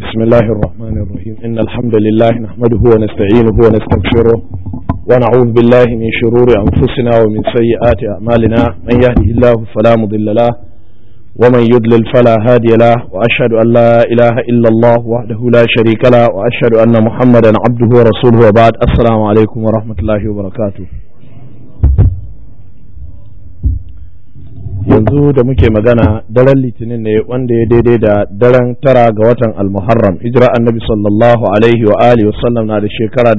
بسم الله الرحمن الرحيم إن الحمد لله نحمده ونستعينه ونستغفره ونعوذ بالله من شرور أنفسنا ومن سيئات أعمالنا من يهده الله فلا مضل له ومن يضلل فلا هادي له وأشهد أن لا إله إلا الله وحده لا شريك له وأشهد أن محمدا عبده ورسوله وبعد السلام عليكم ورحمة الله وبركاته yanzu da muke magana daren litinin ne wanda ya daidai da daren tara ga watan almuharram hijira annabi sallallahu alaihi wa alihi wa sallam na da shekara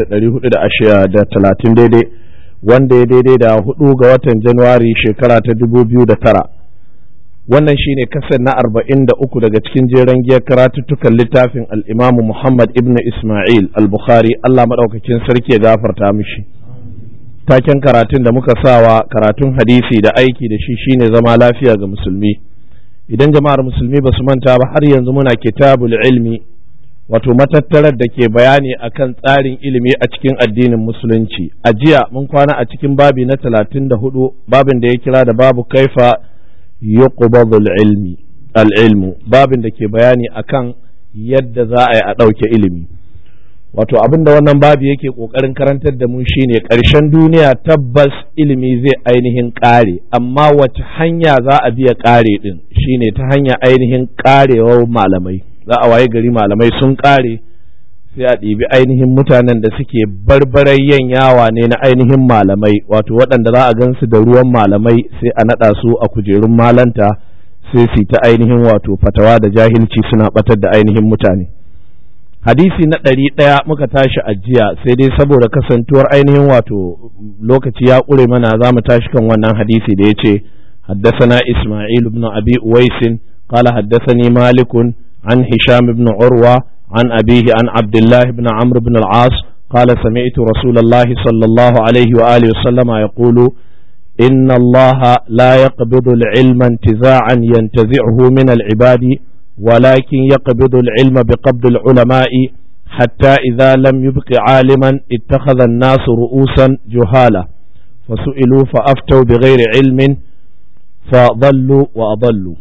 1430 daidai wanda ya daidai da hudu ga watan januwari shekara ta 2009 wannan shine kasar na 43 daga cikin jeren giyar karatuttukan littafin al-imamu muhammad ibn isma'il al-bukhari allah maɗaukakin sarki ya gafarta mishi taken karatun da muka sawa karatun hadisi da aiki da shi shine zama lafiya ga musulmi idan jama'ar musulmi ba su manta ba har yanzu muna kitabul ilmi wato matattarar da ke bayani akan tsarin ilimi a cikin addinin musulunci a jiya mun kwana a cikin babi na talatin da hudu babin da ya kira da babu kaifa yuqbadul ilmi al-ilmu babin da ke bayani akan yadda za a yi a ɗauke ilimi wato abin da wannan babu yake ƙoƙarin karantar da mu shine ƙarshen duniya tabbas ilimi zai ainihin ƙare amma wace hanya za a biya ƙare ɗin shine ta hanya ainihin ƙarewar malamai za a waye gari malamai sun ƙare sai a ɗibi ainihin mutanen da suke barbarayyan yawa ne na ainihin malamai wato waɗanda za a gansu da ruwan malamai sai a naɗa su a kujerun malanta sai su ta ainihin wato fatawa da jahilci suna ɓatar da ainihin mutane hadisi na ɗari ɗaya muka tashi a jiya sai dai saboda kasantuwar ainihin wato lokaci ya ƙure mana za mu tashi kan wannan hadisi da ya ce حدثنا إسماعيل بن أبي أويس قال حدثني مالك عن هشام بن عروة عن أبيه عن عبد الله بن عمرو بن العاص قال سمعت رسول الله صلى الله عليه وآله وسلم يقول إن الله لا يقبض العلم انتزاعا ينتزعه من العباد ولكن يقبض العلم بقبض العلماء حتى إذا لم يبق عالما اتخذ الناس رؤوسا جهالا فسئلوا فأفتوا بغير علم فضلوا وأضلوا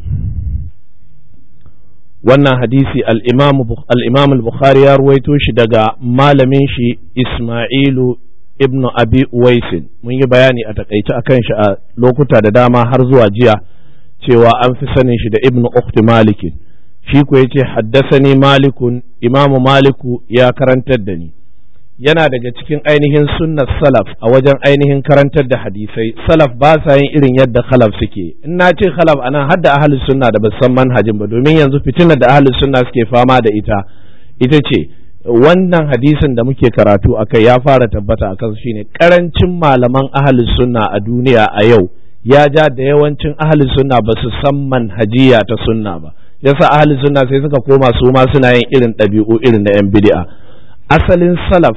wannan hadisi al'imam al-bukhari ya ruwaito shi daga malamin shi ismailu ibn abi uwaisin mun yi bayani a takaice akan shi a lokuta da dama har zuwa jiya cewa an fi sanin shi da ibn ukhti malikin shi ko yace haddasani malikun imamu maliku ya karantar da ni yana daga cikin ainihin sunnar salaf a wajen ainihin karantar da hadisai salaf ba sa yin irin yadda khalaf suke in na ce khalaf anan har da ahlus sunna da ba san manhajin ba domin yanzu fitinar da ahlus sunna suke fama da ita ita ce wannan hadisin da muke karatu akai ya fara tabbata akan shine karancin malaman ahlus sunna a duniya a yau ya ja da yawancin ahlus sunna ba su san manhajiya ta sunna ba yasa ahli sunna sai suka koma su ma suna yin irin ɗabi'u irin na 'yan bid'a asalin salaf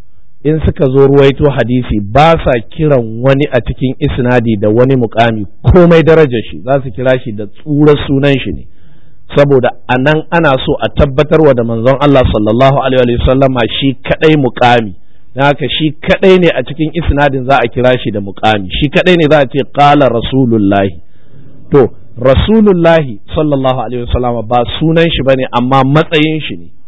in suka zo ruwaito hadisi ba sa kiran wani a cikin isnadi da wani mukami komai darajar shi za su kira shi da tsurar sunan shi ne saboda a nan ana so a tabbatarwa da manzon Allah sallallahu alaihi wa sallama shi kadai mukami don haka shi kadai ne a cikin isnadin za a kira shi da mukami shi kadai ne za a ce qala rasulullahi to rasulullahi sallallahu alaihi wasallama ba sunan shi bane amma matsayin shi ne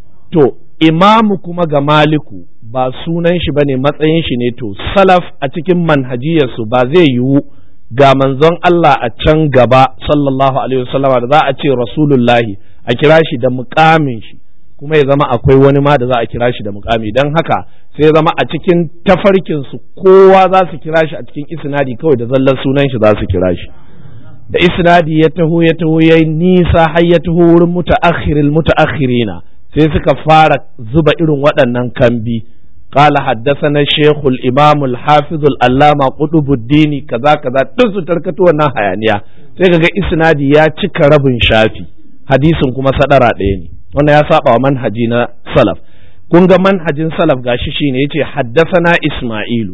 to imamu kuma ga maliku ba sunan shi bane matsayin shi ne to salaf a cikin manhajiyarsu ba zai yiwu ga manzon Allah a can gaba sallallahu alaihi wasallama da za a ce rasulullahi a kira shi da mukamin shi kuma ya zama akwai wani ma da za a kira shi da mukami don haka sai ya zama a cikin tafarkinsu kowa za su kira shi a cikin isnadi kawai da zallar sunan shi za su kira shi da isnadi ya taho ya taho ya nisa har ya taho wurin mutaakhiril mutaakhirina sai suka fara zuba irin waɗannan kambi قال حدثنا الشيخ الإمام الحافظ العلامة قطب الدين كذا كذا duk su tarkato wannan hayaniya sai kaga isnadi ya cika rabin shafi hadisin kuma sadara ɗaya ne wannan ya saba wa manhaji na salaf kun ga manhajin salaf gashi shine yace haddasana Isma'ilu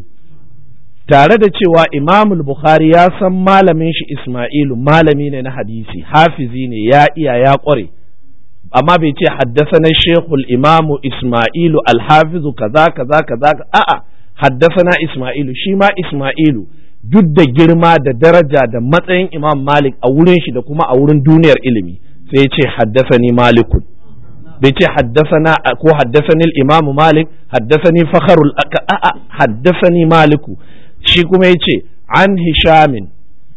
tare da cewa Imam Bukhari ya san malamin shi Isma'ilu malami ne na hadisi hafizi ne ya iya ya kware amma bai ce haddasana Sheikhul Imamu Isma'ilu Alhafizu kaza kaza kaza a'a haddasana Isma'ilu shi ma Isma'ilu duk da girma da daraja da matsayin Imam Malik a wurin shi da kuma a wurin duniyar ilimi sai ya ce haddasani Malikun bai ce haddasana ko haddasani imamu malik haddasani fakharul a'a haddasani maliku shi kuma yace an hishamin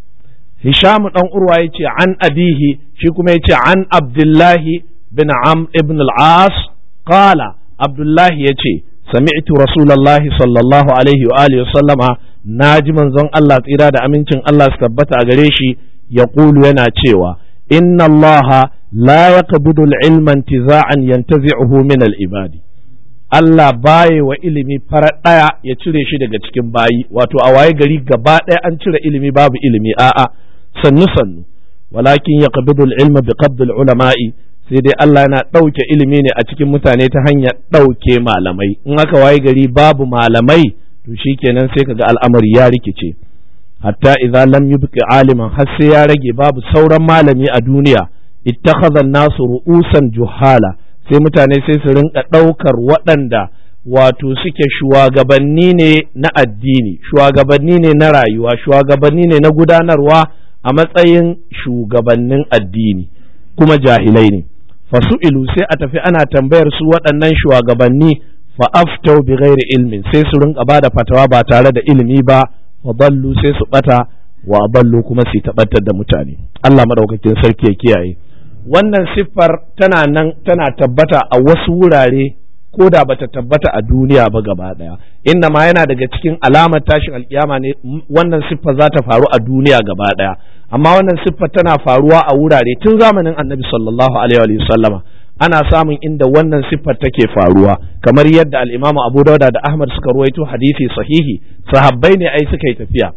hisham dan urwa yace an abihi shi kuma yace an abdullahi bin am ibn al-as qala abdullahi yace sami'tu rasulullahi sallallahu alaihi wa alihi sallama naji manzon Allah tsira da amincin Allah su tabbata a gare shi yaqulu yana cewa inna allaha la yaqbidu al-ilma intiza'an yantazi'uhu min al-ibadi Allah baye wa ilimi farar ɗaya ya cire shi daga cikin bayi wato a waye gari gaba ɗaya an cire ilimi babu ilimi a'a sannu sannu walakin yaqbidu al-ilma bi qabd al-ulama'i sai dai Allah yana ɗauke ilimi ne a cikin mutane ta hanyar ɗauke malamai in aka waye gari babu malamai to shikenan sai kaga al'amari ya rikice hatta idza lam yubqi aliman har sai ya rage babu sauran malami a duniya ittakhadha an-nasu ru'usan juhala sai mutane sai su rinka ɗaukar waɗanda wato suke shugabanni ne na addini shugabanni ne na rayuwa shugabanni ne na gudanarwa a matsayin shugabannin addini kuma jahilai ne fasu'ilu sai a tafi ana tambayar su waɗannan shugabanni fa aftau bi ghairi ilmin sai su rinka ba da fatawa ba tare da ilimi ba wa ballu sai su bata wa ballu kuma su tabbatar da mutane Allah madaukakin sarki ya kiyaye wannan siffar tana nan tana tabbata a wasu wurare ko da bata tabbata a duniya ba gaba daya inda ma yana daga cikin alamar tashin alkiyama ne wannan siffar za ta faru a duniya gaba daya amma wannan siffar tana faruwa a wurare tun zamanin annabi sallallahu alaihi wa sallama ana samun inda wannan siffar take faruwa kamar yadda al-Imam Abu Dawud da Ahmad suka ruwaito hadisi sahihi sahabbai ne ai suka yi tafiya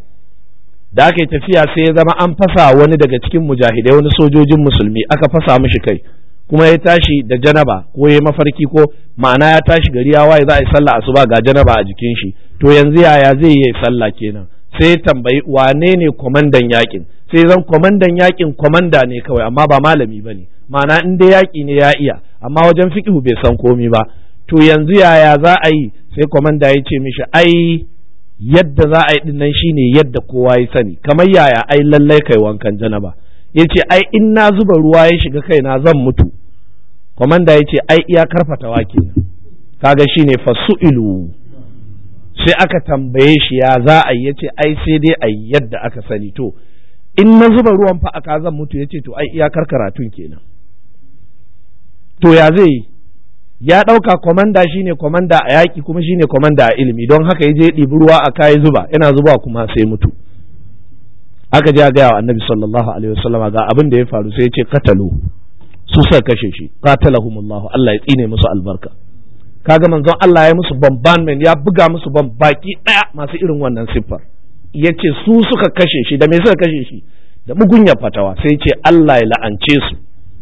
da aka yi tafiya sai ya zama an fasa wani daga cikin mujahidai wani sojojin musulmi aka fasa mishi kai kuma ya tashi da janaba ko ya mafarki ko ma'ana ya tashi gari ya waye za a yi sallah asuba ga janaba a jikin shi to yanzu yaya zai yi sallah kenan sai ya tambayi wane ne kwamandan yakin sai zan kwamandan yakin kwamanda ne kawai amma ba malami ba ne ma'ana in dai yaki ne ya iya amma wajen fiqhu bai san komi ba to yanzu yaya za a yi sai kwamanda ya ce mishi ai yadda za a yi dinnan shine yadda kowa ya sani kamar yaya ai lallai kai wankan janaba ya ce ai in na zuba ruwa ya shiga kaina zan mutu kwamanda ya ce ai iya karfatawa kenan kaga shine fasu'ilu sai aka tambaye shi ya za a yi ya ce ai sai dai a yadda aka sani to in na zuba ruwan fa aka zan mutu ya ce to ai iyakar karatun kenan to ya zai yi ya ɗauka kwamanda shine kwamanda a yaƙi kuma shine kwamanda a ilimi don haka ya je ɗibi ruwa a kayi zuba yana zuba kuma sai mutu aka je gaya wa annabi sallallahu alaihi wasallama ga abin da ya faru sai ya ce katalu su suka kashe shi qatalahumullahu Allah ya tsine musu albarka kaga manzon Allah ya musu bombardment ya buga musu bom baki daya masu irin wannan siffar yace su suka kashe shi da me suka kashe shi da mugunya fatawa sai ce Allah ya la'ance su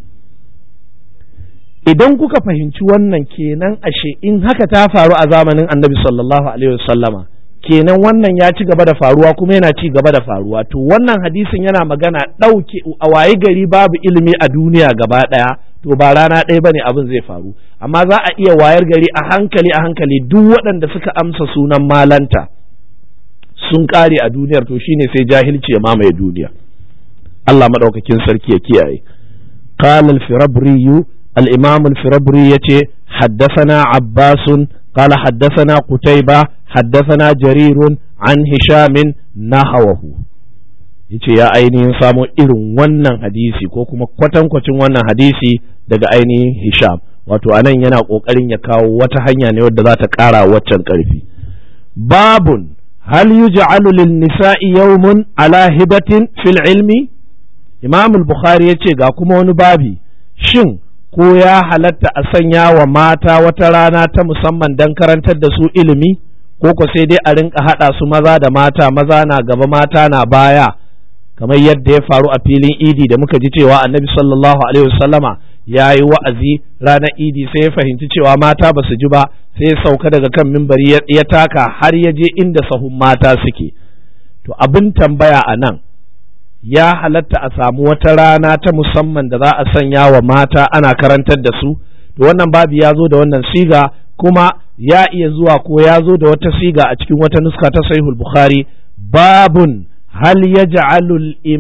idan kuka fahimci wannan kenan ashe in haka ta faru a zamanin annabi sallallahu alaihi wasallama kenan wannan ya ci gaba da faruwa kuma yana ci gaba da faruwa to wannan hadisin yana magana ɗauke a waye gari babu ilimi a duniya gaba ɗaya to ba rana ɗaya bane abin zai faru amma za a iya wayar gari a hankali a hankali duk waɗanda suka amsa sunan malanta sun ƙare a duniyar to shine sai jahilci ya mamaye duniya Allah madaukakin sarki ya kiyaye قال الفربري الإمام الفربري يتي حدثنا عباس قال حدثنا قتيبة حدثنا جرير عن هشام نحوه yace ya ainihin samo irin wannan hadisi ko kuma kwatankwacin wannan hadisi daga ainihin Hisham wato anan yana ƙoƙarin ya kawo wata hanya ne wadda za ta ƙara waccan ƙarfi babun hal yuj'alu lin nisa'i yawmun ala hibatin fil ilmi imam al-bukhari yace ga kuma wani babi shin ko ya halatta a sanya wa mata wata rana ta musamman don karantar da su ilimi ko ko sai dai a rinka haɗa su maza da mata maza na gaba mata na baya kamar yadda ya faru a filin idi da muka ji cewa annabi sallallahu alaihi wasallama ya yi wa'azi ranar idi sai ya fahimci cewa mata ba su ji ba sai ya sauka daga kan mimbari ya taka har ya je inda sahun mata suke to abin tambaya a nan ya halatta a samu wata rana ta musamman da za a sanya wa mata ana karantar da su to wannan babu ya zo da wannan siga kuma ya iya zuwa ko ya zo da wata siga a cikin wata nuska ta sahihul bukhari babun hal yaj'alu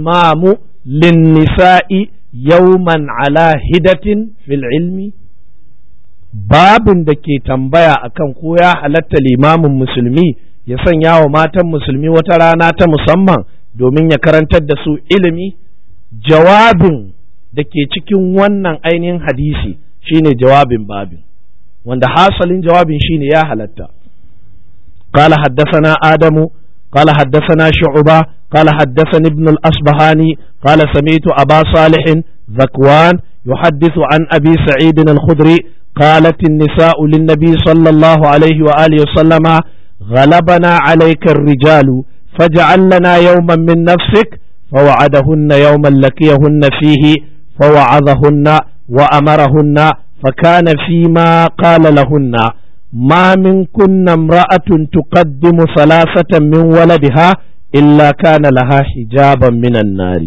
al-imamu lin-nisa'i yawman ala hidatin fil ilmi babin da ke tambaya akan ko ya halatta limamin musulmi ya sanya wa matan musulmi wata rana ta musamman domin ya karantar da su ilimi jawabin da ke cikin wannan ainihin hadisi shine jawabin babin wanda hasalin jawabin shine ya halatta قال حدثنا آدم قال حدثنا شعبة قال حدثني ابن الأصبهاني قال سمعت أبا صالح ذكوان يحدث عن أبي سعيد الخدري قالت النساء للنبي صلى الله عليه وآله وسلم غلبنا عليك الرجال فاجعل لنا يوما من نفسك فوعدهن يوما لقيهن فيه فوعظهن وأمرهن فكان فيما قال لهن ما منكن امرأة تقدم ثلاثة من ولدها إلا كان لها حجابا من النار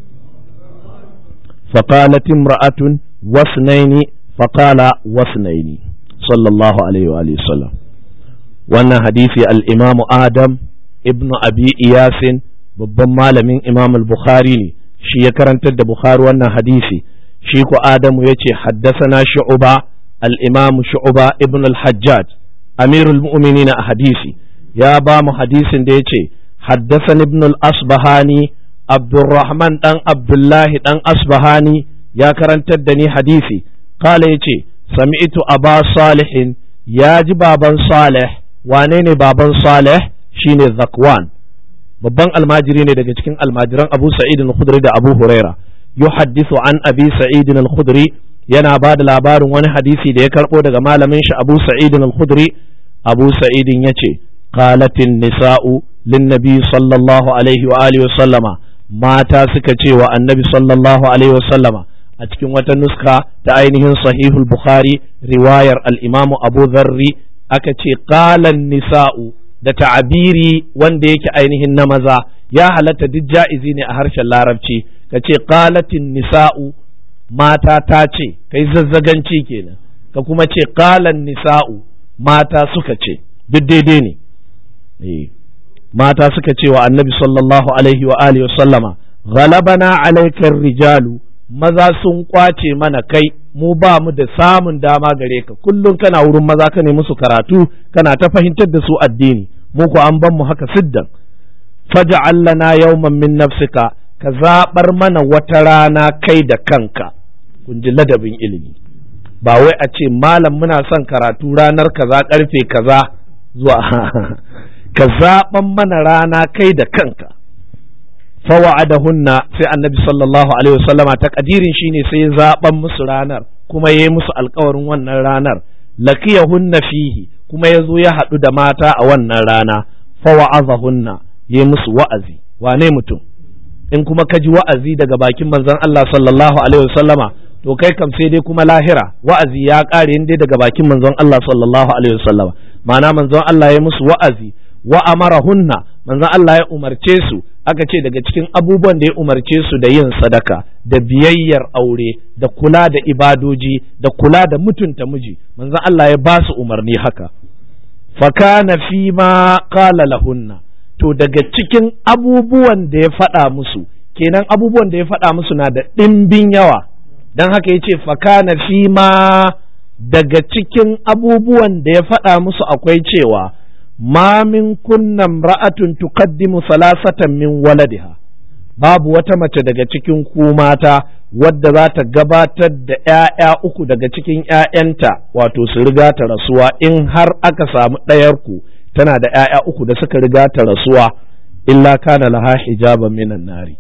فقالت امرأة واثنين فقال واثنين صلى الله عليه وآله وسلم wannan hadisi al'imamu Adam ibn Abi Iyasin babban malamin Imam al-Bukhari ne shi ya karantar da Bukhari wannan hadisi shi ku Adamu ya ce haddasana shu'uba al'imamu shu'uba ibn al-Hajjaj amirul mu'minina a hadisi ya ba mu hadisin da ya ce haddasan ibn al-Asbahani Abdurrahman ɗan Abdullahi ɗan Asbahani ya karantar da ni hadisi kala ya ce sami'tu aba salihin ya ji baban salih wane ne baban salih shine zakwan babban almajiri ne daga cikin almajiran abu sa'id al-khudri da abu huraira yuhaddithu an abi sa'id al-khudri yana ba da labarin wani hadisi da ya karbo daga malamin shi abu sa'id al-khudri abu sa'id yace qalatin nisa'u linnabi sallallahu alaihi wa alihi wa sallama mata suka ce wa annabi sallallahu alaihi wa sallama a cikin wata nuska ta ainihin sahihul bukhari riwayar al-imamu abu dharri aka ce qalan nisa'u da ta'abiri wanda yake ainihin na maza ya halatta duk ja'izi ne a harshen larabci ka ce qalatin nisa'u mata ta ce kai zazzaganci kenan ka kuma ce qalan nisa'u mata suka ce duk daidai ne mata suka ce wa annabi sallallahu alaihi wa alihi wa sallama ghalabana alaikar rijalu maza sun kwace mana kai mu ba mu da samun dama gare ka kullum kana wurin maza ka ne musu karatu kana ta fahimtar da su addini mu ko an ban mu haka siddan faj'al lana yawman min nafsika ka zabar mana wata rana kai da kanka kun ji ladabin ilimi ba wai a ce malam muna son karatu ranar kaza karfe kaza zuwa ka zaban mana rana kai da kanka fawa'adahunna sai annabi sallallahu alaihi wasallama ta kadirin shine sai ya zaban musu ranar kuma yayi musu alkawarin wannan ranar laqiyahunna fihi kuma yazo ya haɗu da mata a wannan rana fawa'azahunna yayi musu wa'azi wane mutum in kuma ka ji wa'azi daga bakin manzon Allah sallallahu alaihi wasallama to kai kam sai dai kuma lahira wa'azi ya kare in dai daga bakin manzon Allah sallallahu alaihi wasallama ma'ana manzon Allah ya musu wa'azi wa amarahunna manzon Allah ya umarce su aka ce daga cikin abubuwan da ya umarce su da yin sadaka da biyayyar aure da kula da ibadoji da kula da mutunta miji manzon Allah ya ba su umarni haka fakana fi ma qala lahunna to daga cikin abubuwan da ya faɗa musu kenan abubuwan da ya faɗa musu na da ɗimbin yawa don haka ya ce fakana fi ma daga cikin abubuwan da ya faɗa musu akwai cewa ma min kunnan ra'atun tuqaddimu salasatan min waladiha babu wata mace daga cikin ku mata wadda za ta gabatar da ‘ya'ya uku daga cikin ‘ya'yanta wato su riga ta rasuwa in har aka samu ɗayar ku tana da ‘ya'ya uku da suka riga ta rasuwa illa kana laha hijaban minan nari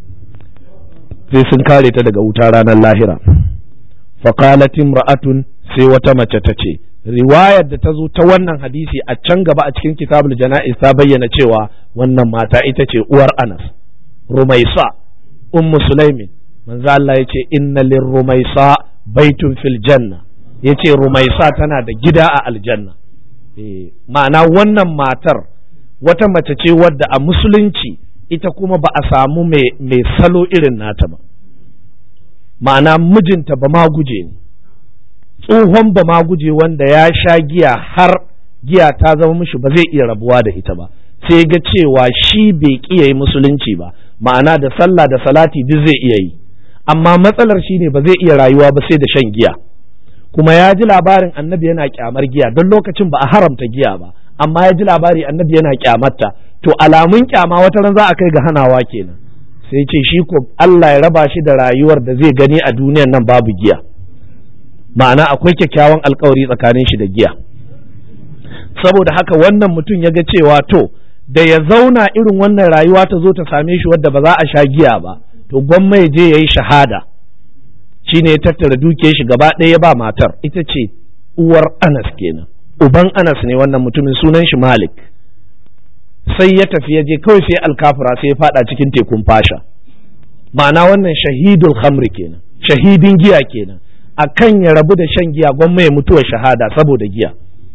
sai sun kare ta daga wuta ranar lahira faqalat imra'atun sai wata mace ta ce riwayar da ta zo ta wannan hadisi a can gaba a cikin kitabul jana'iz ta bayyana cewa wannan mata ita ce uwar Anas Rumaisa ummu Sulaimin manzo Allah yace inna lir Rumaisa baitun fil janna yace Rumaisa tana da gida a aljanna eh ma'ana wannan matar wata mace ce wadda a musulunci ita kuma ba a samu mai salo irin nata ba ma'ana mijinta ba ma guje ne tsohon ba ma guje wanda ya sha giya har giya ta zama mishi ba zai iya rabuwa da ita ba sai ga cewa shi bai kiya yi musulunci ba ma'ana da sallah da salati duk zai iya yi amma matsalar shi ne ba zai iya rayuwa ba sai da shan giya kuma ya ji labarin annabi yana kyamar giya don lokacin ba a haramta giya ba amma ya ji labari annabi yana kyamarta to alamun kyama wata ran za a kai ga hanawa kenan sai ce shi ko Allah ya raba shi da rayuwar da zai gani a duniyan nan babu giya ma'ana akwai kyakkyawan alkawari tsakanin shi da giya saboda haka wannan mutum ya ga cewa to da ya zauna irin wannan rayuwa ta zo ta same shi wadda ba za a sha giya ba to gwamma ya je ya yi shahada shi ne ya tattara dukiyar shi gaba ɗaya ya ba matar ita ce uwar anas kenan uban anas ne wannan mutumin sunan shi malik sai ya tafi ya je kawai sai alkafura sai ya fada cikin tekun fasha ma'ana wannan shahidul khamri kenan shahidin giya kenan akan ya rabu da shan giya gwamma ya mutuwa shahada saboda giya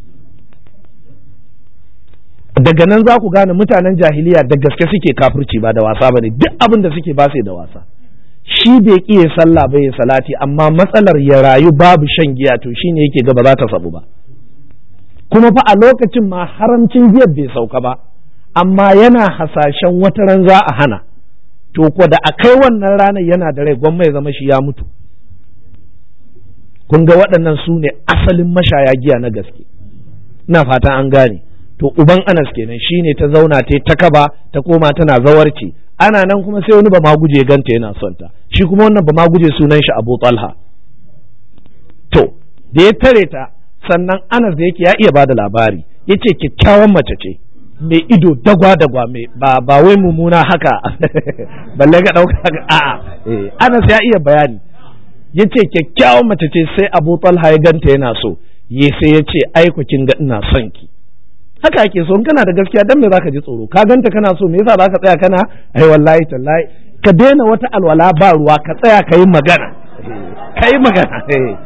daga nan za ku gane mutanen jahiliya da gaske suke kafirci ba da wasa ba ne duk abin da suke ba sai da wasa shi bai iya sallah bai salati amma matsalar ya rayu babu shan giya to shine yake ga ba za ta sabu ba kuma fa a lokacin ma haramcin giyar bai sauka ba amma yana hasashen wata ran za a hana to ko da a kai wannan ranar yana da rai gwamma ya zama shi ya mutu kun ga waɗannan su ne asalin mashaya giya na gaske ina fatan an gane to uban anas kenan shine ta zauna ta ta kaba ta koma tana zawarci ana nan kuma sai wani ba ma guje ganta yana son ta shi kuma wannan ba ma guje sunan shi Abu Talha to da ya tare ta sannan anas da yake ya iya bada labari yace kyakkyawan mace ce mai ido dagwa dagwa mai ba ba wai mumuna haka balle ga dauka a'a eh anas ya iya bayani yace kyakkyawan mace ce sai Abu Talha ya ganta yana so yi sai ya ce ai kin ga ina son ki haka ake so in kana da gaskiya dan me zaka ji tsoro ka ganta kana so me yasa zaka tsaya kana ai wallahi tallahi ka daina wata alwala ba ruwa ka tsaya ka yi magana ka yi magana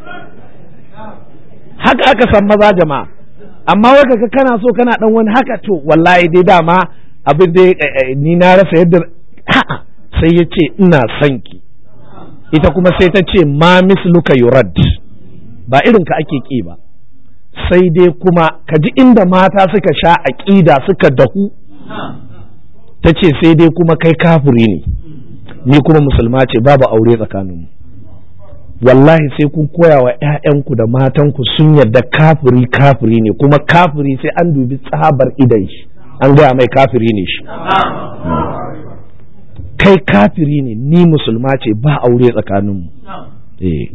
haka aka san maza jama'a amma wai kaga kana so kana dan wani haka to wallahi dai dama abin da ni na rasa yadda a'a sai ya ce ina son ki ita kuma sai ta ce ma misluka yurad ba irin ka ake ki ba sai dai kuma ka ji inda mata suka sha aƙida suka dahu ta ce sai dai kuma kai kafiri ne ni kuma musulma ce babu aure tsakaninmu wallahi sai kun koya wa 'ya'yanku da matanku sun yarda kafiri kafiri ne kuma kafiri sai an dubi tsabar idan shi an gaya mai kafiri ne shi kai kafiri ne ni musulma ce ba aure tsakaninmu eh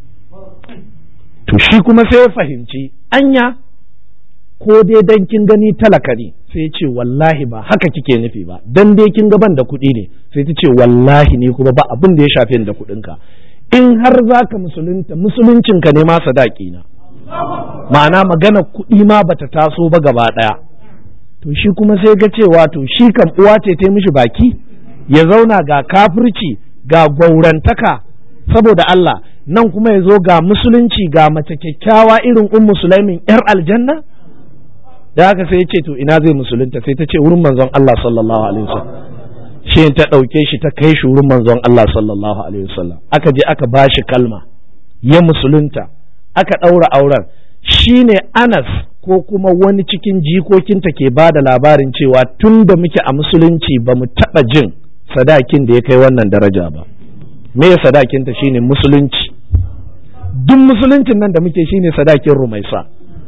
to shi kuma sai ya fahimci anya ko dai dan kin gani talaka ne sai ya ce wallahi ba haka kike nufi ba dan dai kin ga ban da kuɗi ne sai ta ce wallahi ni kuma ba abin da ya shafe da kuɗinka in har zaka musulunta musuluncinka ne ma sadaki na ma'ana magana kuɗi ma bata taso ba gaba ɗaya to shi kuma sai ga cewa to shi kan uwa ce ta mishi baki ya zauna ga kafirci ga gwaurantaka saboda Allah nan kuma ya zo ga musulunci ga mace kyakkyawa irin ummu sulaimin yar aljanna da haka sai ya ce to ina zai musulunta sai ta ce wurin manzon Allah sallallahu alaihi wasallam shi ta ɗauke shi ta kai shi wurin manzon Allah sallallahu alaihi wasallam aka je aka ba shi kalma ya musulunta aka ɗaura auren shine Anas ko kuma wani cikin jikokinta ke ba da labarin cewa tun da muke a musulunci ba mu taɓa jin sadakin da ya kai wannan daraja ba me sadakinta shine musulunci duk musuluncin nan da muke shine sadakin rumaisa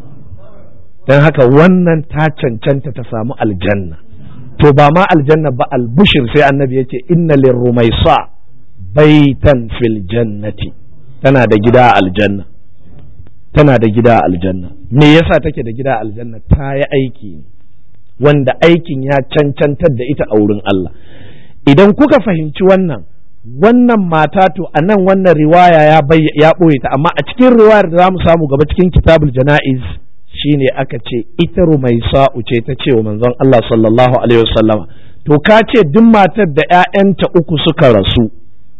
don haka wannan ta cancanta ta samu aljanna to ba ma aljanna ba albushir sai annabi ya ce inna lirrumaisa baitan fil jannati tana da gida a aljanna tana da gida a aljanna me yasa take da gida a aljanna ta yi aiki wanda aikin ya cancantar da ita a wurin Allah idan kuka fahimci wannan wannan mata to a nan wannan riwaya ya ya ɓoye ta amma a cikin riwayar da za mu samu gaba cikin kitabul jana'iz shine aka ce ita rumaisa'u ce ta ce wa manzon Allah sallallahu alaihi wasallama to ka ce duk matar da ‘ya'yanta uku suka rasu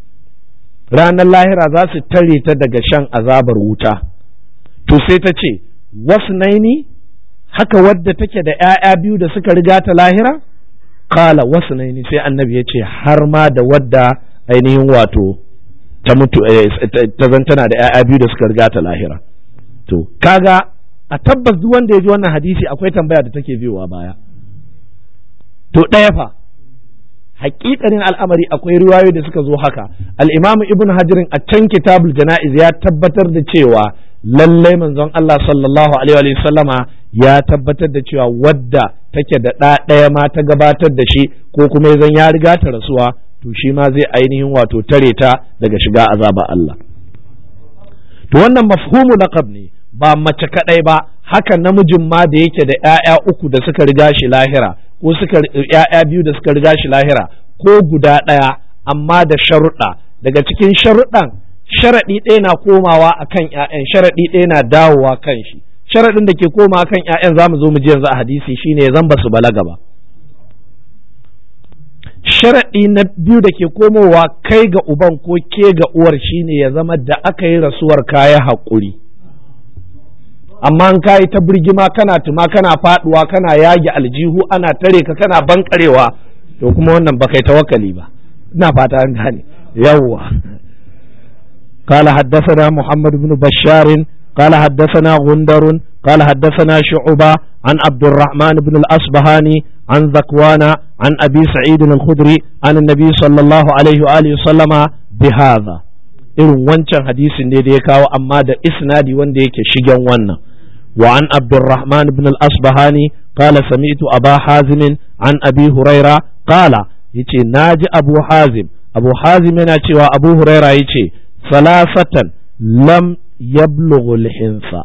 ranar lahira za su tare ta daga shan azabar wuta to sai ta ce wasu naini haka wadda take da ‘ya'ya biyu da suka riga ta lahira kala wasu naini sai annabi ya ce har ma da wadda ainihin wato ta mutu ta zantana da ‘ya'ya biyu da suka riga ta lahira to kaga a tabbas duk wanda ya ji wannan hadisi akwai tambaya da take biyowa baya to ɗaya fa hakikanin al'amari akwai riwayoyi da suka zo haka al'imamu ibn hajirin a can kitabul jana'iz ya tabbatar da cewa lallai manzon Allah sallallahu alaihi wa sallama ya tabbatar da cewa wadda take da ɗa ɗaya ma ta gabatar da shi ko kuma zan ya riga ta rasuwa to shi ma zai ainihin wato tare ta daga shiga azaba Allah to wannan mafhumu laqab ne ba mace kadai ba haka namijin ma da yake da ƴaƴa uku da suka riga shi lahira ko suka ƴaƴa biyu da suka riga shi lahira ko guda ɗaya amma da sharuɗa daga cikin sharuɗan sharaɗi ɗaya na komawa akan ƴaƴan sharaɗi ɗaya na dawowa kan shi sharaɗin da ke komawa kan ƴaƴan zamu zo mu ji yanzu a hadisi shine zan ba su balaga ba sharaɗi na biyu da ke komowa kai ga uban ko ke ga uwar shine ya zama da aka yi rasuwar kaya haƙuri amma in kayi ta birgima kana tuma kana faɗuwa kana yage aljihu ana tare ka kana bankarewa to kuma wannan ba kai tawakkali ba ina fata an gane yawwa قال حدثنا محمد بن بشار قال حدثنا غندر قال حدثنا شعبة عن عبد الرحمن بن الأصبهاني عن ذكوان عن أبي سعيد الخدري عن النبي صلى الله عليه وآله وسلم بهذا irin wancan hadisin ne da ya kawo amma da isnadi wanda yake shigen wannan wa an abdurrahman ibn al-asbahani qala sami'tu aba hazim an abi huraira qala yace naji abu hazim abu hazim yana cewa abu huraira yace salasatan lam yablughu al-hinsa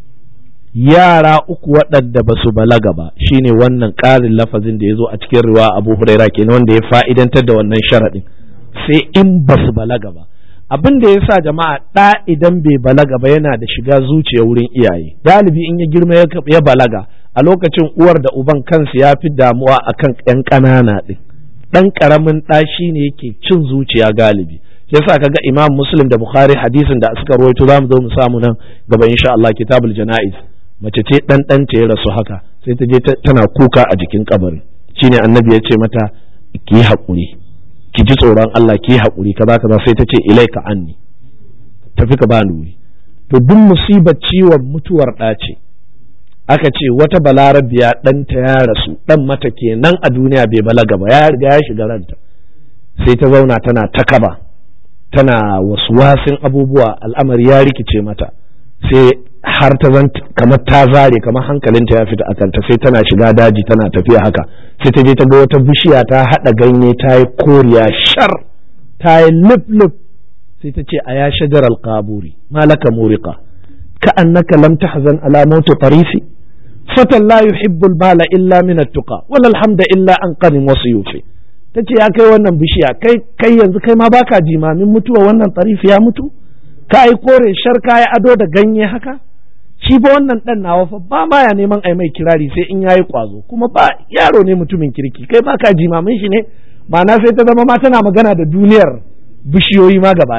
yara uku waɗanda ba su balaga ba shine wannan ƙarin lafazin da ya zo a cikin riwa abu huraira kenan wanda ya fa'idantar da wannan sharaɗin sai in ba su balaga ba abin da ya sa jama'a ɗa idan bai balaga ba yana da shiga zuciya wurin iyaye galibi in ya girma ya balaga a lokacin uwar da uban kansu ya fi damuwa akan ƴan ƙanana ɗin ɗan ƙaramin ɗa shine yake cin zuciya galibi yasa kaga imam muslim da bukhari hadisin da suka rawaito za mu zo mu samu nan gaba insha Allah kitabul janaiz mace ce dan dan ta ya rasu haka sai ta je tana kuka a jikin kabarin shine annabi ya ce mata ki haƙuri ki ji tsoron Allah ki haƙuri kaza kaza sai ta ce ilaika anni tafi ka bani wuri to duk musibar ciwon mutuwar ɗa ce aka ce wata balarabiya ɗanta ya rasu ɗan mata kenan a duniya bai balaga ba ya riga ya shiga ranta sai ta zauna tana ta kaba tana wasu wasin abubuwa al'amari ya rikice mata sai har ta zan kamar ta zare kamar hankalinta ya fita a kanta sai tana shiga daji tana tafiya haka sai ta je ta ga wata bishiya ta haɗa ganye ta yi koriya shar ta yi lif lif sai ta ce a ya shajar alƙaburi malaka murika ka annaka lam tahzan ala mautu tarifi fatan la yuhibbul mala illa min at-tuqa wal hamda illa an qanin wasu yufi ta ce ya kai wannan bishiya kai kai yanzu kai ma baka jimamin mutuwa wannan tarifi ya mutu ka yi kore shar ka yi ado da ganye haka shi ba wannan dan nawa fa ba ma ya neman ai mai kirari sai in yayi kwazo kuma ba yaro ne mutumin kirki kai baka jimamin shi ne ma'ana sai ta zama ma tana magana da duniyar bishiyoyi ma gaba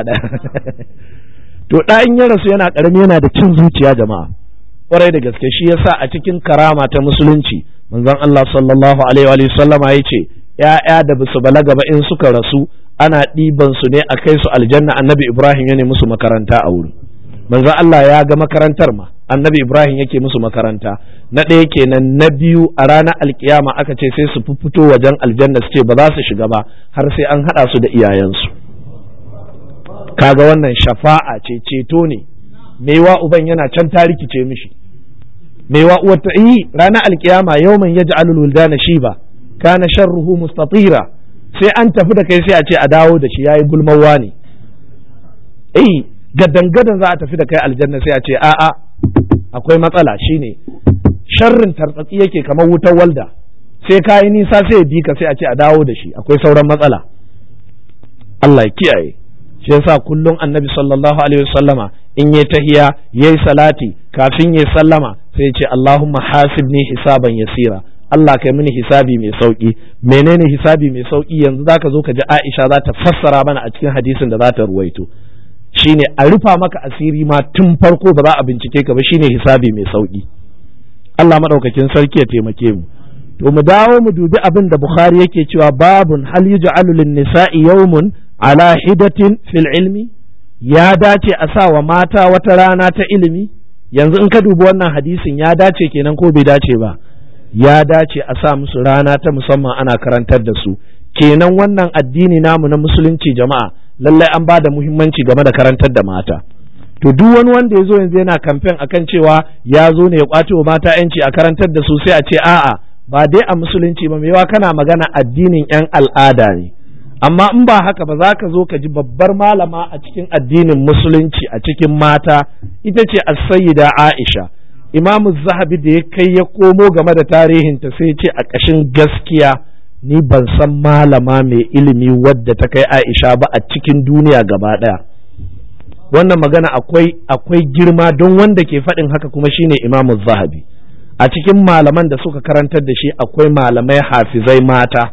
to da in ya rasu yana karami yana da cin zuciya jama'a kwarai da gaske shi yasa a cikin karama ta musulunci manzon Allah sallallahu alaihi wa sallama yace ‘ya'ya da basu balaga ba in suka rasu ana ɗiban su ne a kai su aljanna annabi Ibrahim ya ne musu makaranta a wurin. Manzo Allah ya ga makarantar ma annabi Ibrahim yake musu makaranta na ɗaya kenan na biyu a ranar alkiyama aka ce sai su fito wajen aljanna su ce ba za su shiga ba har sai an haɗa su da iyayensu. Kaga wannan shafa'a ce ceto ne maiwa uban yana can ta rikice mishi. Maiwa uwar ta yi ranar alkiyama yawman yaj'alul wuldana shiba kana sharruhu mustatira sai an tafi da kai sai a ce a dawo da shi yayi gulmawa ne eh gadan gadan za a tafi da kai aljanna sai a ce a'a akwai matsala shine sharrin tartsatsi yake kamar wutar walda sai ka yi nisa sai ya bi ka sai a ce a dawo da shi akwai sauran matsala Allah ya kiyaye shi yasa kullum annabi sallallahu alaihi wasallama in yayi tahiya yayi salati kafin yayi sallama sai ya ce Allahumma hasibni hisaban yasira Allah kai mini hisabi mai sauki menene hisabi mai sauki yanzu zaka zo ka ji Aisha za ta fassara mana a cikin hadisin da za ta ruwaito shine a rufa maka asiri ma tun farko ba za a bincike ka ba shine hisabi mai sauki Allah madaukakin sarki ya taimake mu to mu dawo mu dubi abin da Bukhari yake cewa babun hal yuj'alu lin-nisa'i yawmun ala hidatin fil ilmi ya dace a sa wa mata wata rana ta ilimi yanzu in ka dubi wannan hadisin ya dace kenan ko bai dace ba ya dace a sa musu rana ta musamman ana karantar da su kenan wannan addini namu na musulunci jama'a lallai an ba da muhimmanci game da karantar da mata to duk wani wanda ya zo yanzu yana kamfen akan cewa ya zo ne ya kwace wa mata yanci a karantar da su sai a ce a'a ba dai a musulunci ba mewa kana magana addinin yan al'ada ne amma in ba haka ba za ka zo ka ji babbar malama a cikin addinin musulunci a cikin mata ita ce as-sayyida Aisha imamu zahabi da ya kai ya komo game da tarihinta sai ce a ƙashin gaskiya ni ban san malama mai ilimi wadda ta kai Aisha ba a cikin duniya gaba ɗaya wannan magana akwai akwai girma don wanda ke faɗin haka kuma shine imamu zahabi a cikin malaman da suka karantar da shi akwai malamai hafizai mata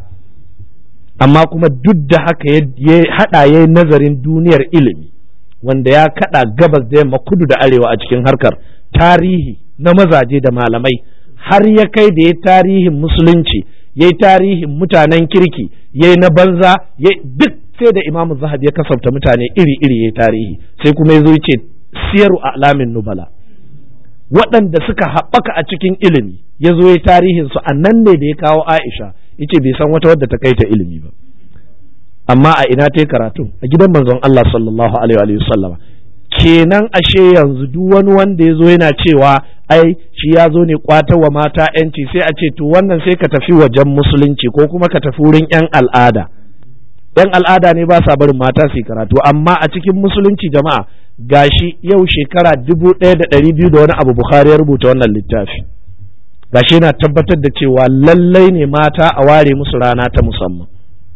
amma kuma duk da haka ya haɗa ya nazarin duniyar ilimi wanda ya kaɗa gabas da yamma kudu da arewa a cikin harkar tarihi na mazaje da malamai har ya kai da ya tarihin musulunci ya tarihin mutanen kirki ya na banza ya duk sai da imamu zahab ya kasafta mutane iri-iri ya tarihi sai kuma ya zo ya ce siyaru alamin nubala waɗanda suka haɓaka a cikin ilimi ya zo ya tarihin su nan ne da ya kawo aisha ya ce bai san wata wadda ta kai ta ilimi ba amma a ina ta karatu a gidan manzon Allah sallallahu alaihi wa sallama kenan ashe yanzu duk wani wanda ya zo yana cewa ai shi ya zo ne kwata wa mata yanci sai a ce to wannan sai ka tafi wajen musulunci ko kuma ka tafi wurin yan al'ada yan al'ada ne ba sa barin mata su karatu amma a cikin musulunci jama'a gashi yau shekara dubu ɗaya da ɗari biyu da wani abu bukhari ya rubuta wannan littafi gashi yana tabbatar da cewa lallai ne mata a ware musu rana ta musamman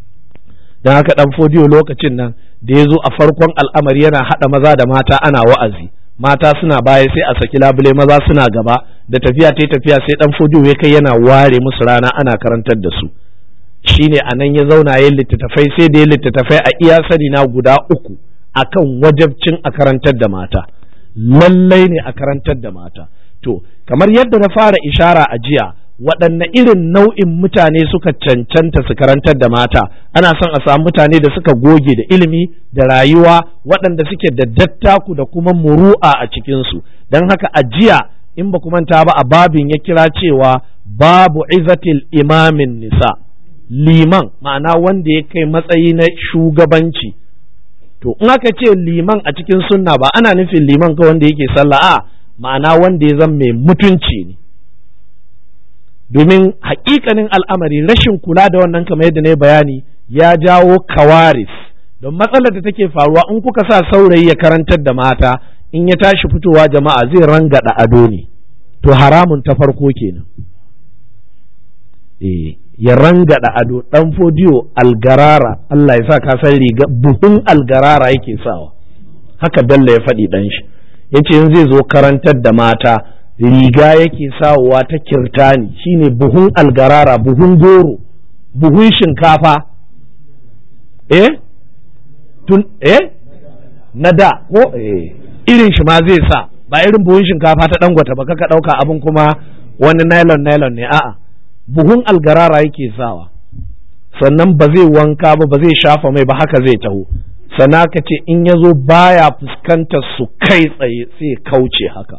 don haka ɗan fodiyo lokacin nan da ya zo a farkon al'amari yana haɗa maza da mata ana wa'azi mata suna baya sai a saki labule maza suna gaba da tafiya ta tafiya sai ɗan fodiyo ya kai yana ware musu rana ana karantar da su shine a nan ya zauna yin littattafai sai da ya littattafai a iya sani na guda uku akan wajabcin a karantar da mata lallai ne a karantar da mata to kamar yadda na fara ishara a jiya waɗanne irin nau'in mutane suka cancanta su karantar da mata ana son a samu mutane da suka goge da ilimi da rayuwa waɗanda suke da dattaku da kuma muru'a a cikinsu don haka a jiya in ba manta ba a babin ya kira cewa babu izatil imamin nisa liman ma'ana wanda ya kai matsayi na shugabanci to in aka ce liman a cikin sunna ba ana nufin liman ka wanda yake sallah a ma'ana wanda ya zama mai mutunci ne domin hakikanin al'amari rashin kula da wannan kamar yadda na bayani ya jawo kawaris don matsalar da take faruwa in kuka sa saurayi ya karantar da mata in ya tashi fitowa jama'a zai rangada ado ne to haramun ta farko kenan eh ya rangada ado dan fodiyo algarara Allah ya sa ka san riga buhun algarara yake sawa haka Bello ya faɗi dan shi yace in zai zo karantar da mata riga yake sawowa ta kirtani shine buhun algarara buhun goro buhun shinkafa eh tun eh na da ko eh irin shi ma zai sa ba irin buhun shinkafa ta dangwata ba kaka dauka abin kuma wani nylon nylon ne a'a buhun algarara yake sawa sannan ba zai wanka ba ba zai shafa mai ba haka zai taho sannan ka ce in ya zo baya fuskantar su kai tsaye sai kauce haka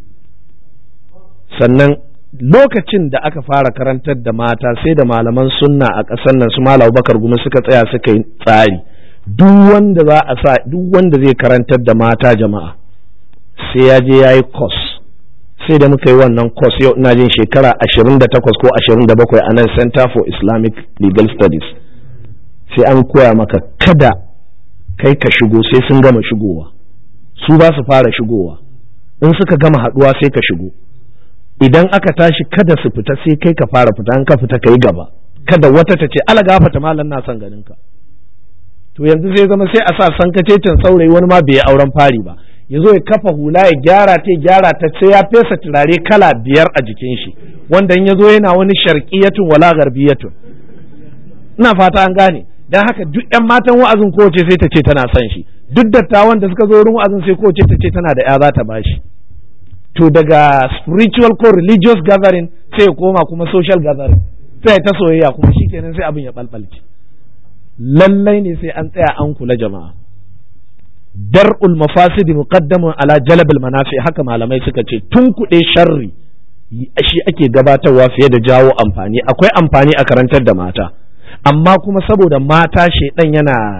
sannan lokacin da aka fara karantar da mata sai da malaman sunna a ƙasar nan su malam bakar gumi suka tsaya suka yi tsari duk wanda za a sa duk wanda zai karantar da mata jama'a sai ya je ya yi course sai da muka yi wannan course yau ina jin shekara 28 ko 27 a nan center for islamic legal studies sai an koya maka kada kai ka shigo sai sun gama shigowa su ba su fara shigowa in suka gama haduwa sai ka shigo idan aka tashi kada su fita sai kai ka fara fita an ka fita ka yi gaba kada wata ta ce ala gafata malam na son ganin ka to yanzu sai zama sai a sa sankacecen saurayi wani ma bai yi auren fari ba ya zo ya kafa hula ya gyara ta gyara ta sai ya fesa turare kala biyar a jikin shi wanda in ya zo yana wani sharqiyatun wala garbiyatun ina fata an gane dan haka duk yan matan wa'azin kowace sai ta ce tana son shi duk dattawan da suka zo wurin wa'azin sai kowace ta ce tana da ya za ta bashi to daga spiritual ko religious gathering sai ya koma kuma social gathering sai ta soyayya kuma shikenan sai abin ya balbalce lallai ne sai an tsaya an kula jama'a dar'ul mafasidi muqaddamun ala jalabul manafi haka malamai suka ce tun kuɗe sharri shi ake gabatarwa fiye da jawo amfani akwai amfani a karantar da mata amma kuma saboda mata shaidan yana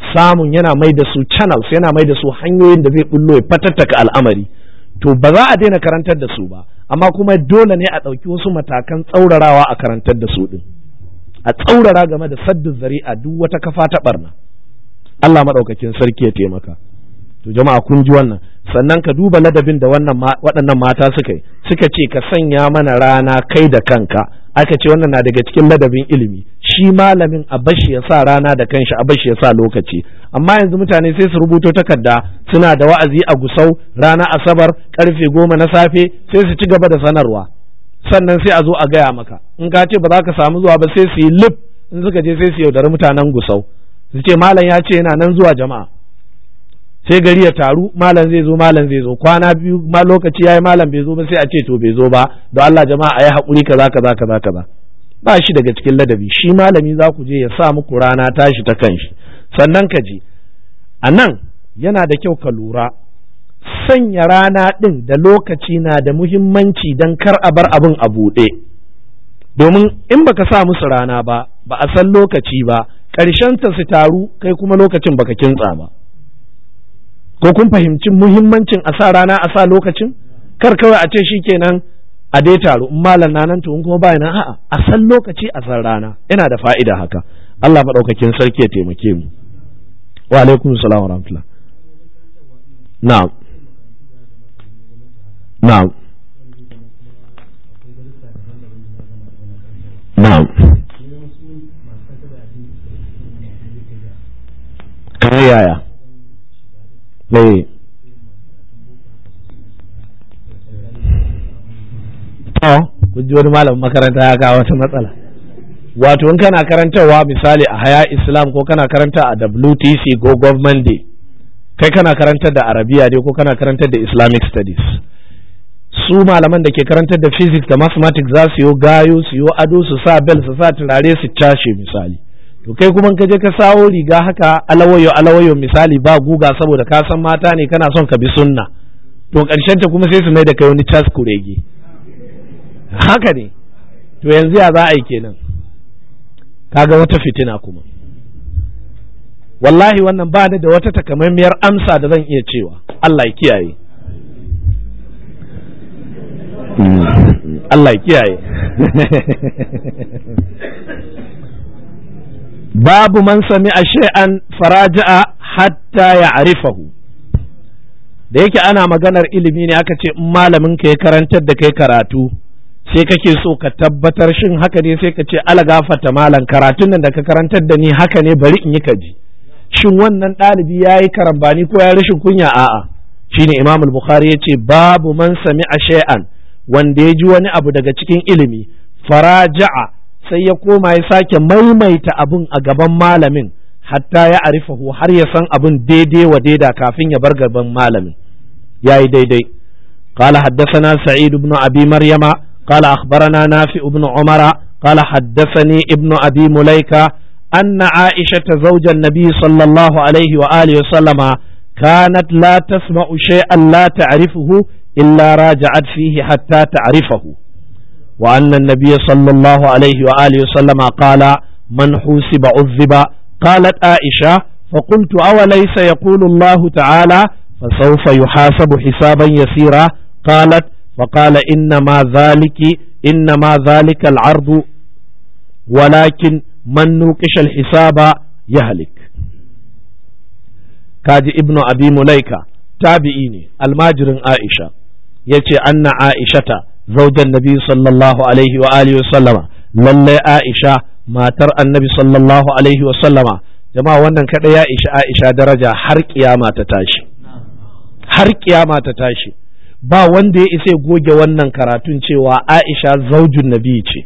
samun yana mai da su channels yana mai da su hanyoyin da zai bullo ya fatattaka al'amari to ba za a daina karantar da su ba amma kuma dole ne a ɗauki wasu matakan tsaurarawa a karantar da su ɗin a tsaurara game da saddin zari'a duk wata kafa ta barna Allah maɗaukakin sarki ya taimaka to jama'a kun ji wannan sannan ka duba ladabin da wannan waɗannan mata suka yi suka ce ka sanya mana rana kai da kanka aka ce wannan na daga cikin ladabin ilimi shi malamin a bashi ya sa rana da kanshi a bashi ya sa lokaci amma yanzu mutane sai su rubuto takarda suna da wa'azi a gusau rana asabar karfe goma na safe sai su ci gaba da sanarwa sannan sai a zo a gaya maka in ka ce ba za ka samu zuwa ba sai su yi lif in suka je sai su yaudari mutanen gusau su ce malam ya ce yana nan zuwa jama'a sai gari ya taru malam zai zo malam zai zo kwana biyu ma lokaci yayi malam bai zo ba sai a ce to bai zo ba don Allah jama'a ayi hakuri kaza kaza kaza kaza ba shi daga cikin ladabi shi malami za ku je ya sa muku rana tashi ta kanshi sannan ka ji a nan yana da kyau ka lura sanya rana ɗin da lokaci na da muhimmanci don kar a bar abin a buɗe domin in baka sa musu rana ba ba a san lokaci ba ƙarshen ta su taru kai kuma lokacin baka kintsa ba ko kun fahimci muhimmancin a sa rana a sa lokacin kar kawai a ce shikenan a dai taro in malam na nan to in kuma ba nan a'a a san lokaci a san rana yana da fa'ida haka Allah madaukakin sarki ya taimake mu wa alaikum salam wa rahmatullah na'am na'am na'am kamar yaya eh to kun ji wani malamin makaranta ya kawo wata matsala wato in kana karantarwa misali a haya islam ko kana karanta a WTC ko government day kai kana karantar da arabiya dai ko kana karantar da islamic studies su malaman da ke karantar da physics da mathematics za su yi gayo su yi ado su sa bel su sa turare su cashe misali to kai kuma ka je ka sawo riga haka alawayo alawayo misali ba guga saboda ka san mata ne kana son ka bi sunna to karshen ta kuma sai su mai da kai wani cas kurege haka ne to yanzu ya za a yi kenan kaga wata fitina kuma wallahi wannan ba da wata takamaimiyar amsa da zan iya cewa Allah ya kiyaye Allah ya kiyaye babu man sami a shay'an faraja'a hatta ya arifahu da yake ana maganar ilimi ne aka ce in malamin ka ya karantar da kai karatu sai kake so ka tabbatar shin haka ne sai ka ce ala gafata malam karatun nan da ka karantar da ni haka ne bari in yi kaji shin wannan ɗalibi ya yi karambani ko ya rashin kunya a'a shine imam al-bukhari ya ce babu man sami a shay'an wanda ya ji wani abu daga cikin ilimi faraja'a sai ya koma ya sake maimaita abun a gaban malamin hatta ya arifahu har ya san abun daidai wa daida kafin ya bar gaban malamin yayi daidai قال حدثنا سعيد بن أبي مريم قال أخبرنا نافع بن عمر قال حدثني ابن أبي مليكة أن عائشة زوج النبي صلى الله عليه وآله وسلم كانت لا تسمع شيئا لا تعرفه إلا راجعت فيه حتى تعرفه وأن النبي صلى الله عليه وآله وسلم قال من حوسب عذب قالت عائشة فقلت أوليس يقول الله تعالى فسوف يحاسب حسابا يسيرا قالت فقال إنما ذلك إنما ذلك العرض ولكن من نوقش الحساب يهلك كاجي ابن أبي مليكة تابعيني الماجر عائشة يتي أن عائشة زوج النبي صلى الله عليه وآله وسلم للي عائشة ما ترى النبي صلى الله عليه وسلم jama'a wannan kada ya isha Aisha daraja har kiyama ta tashi har kiyama ta tashi ba wanda ya isa goge wannan karatun cewa Aisha zaujun nabi ce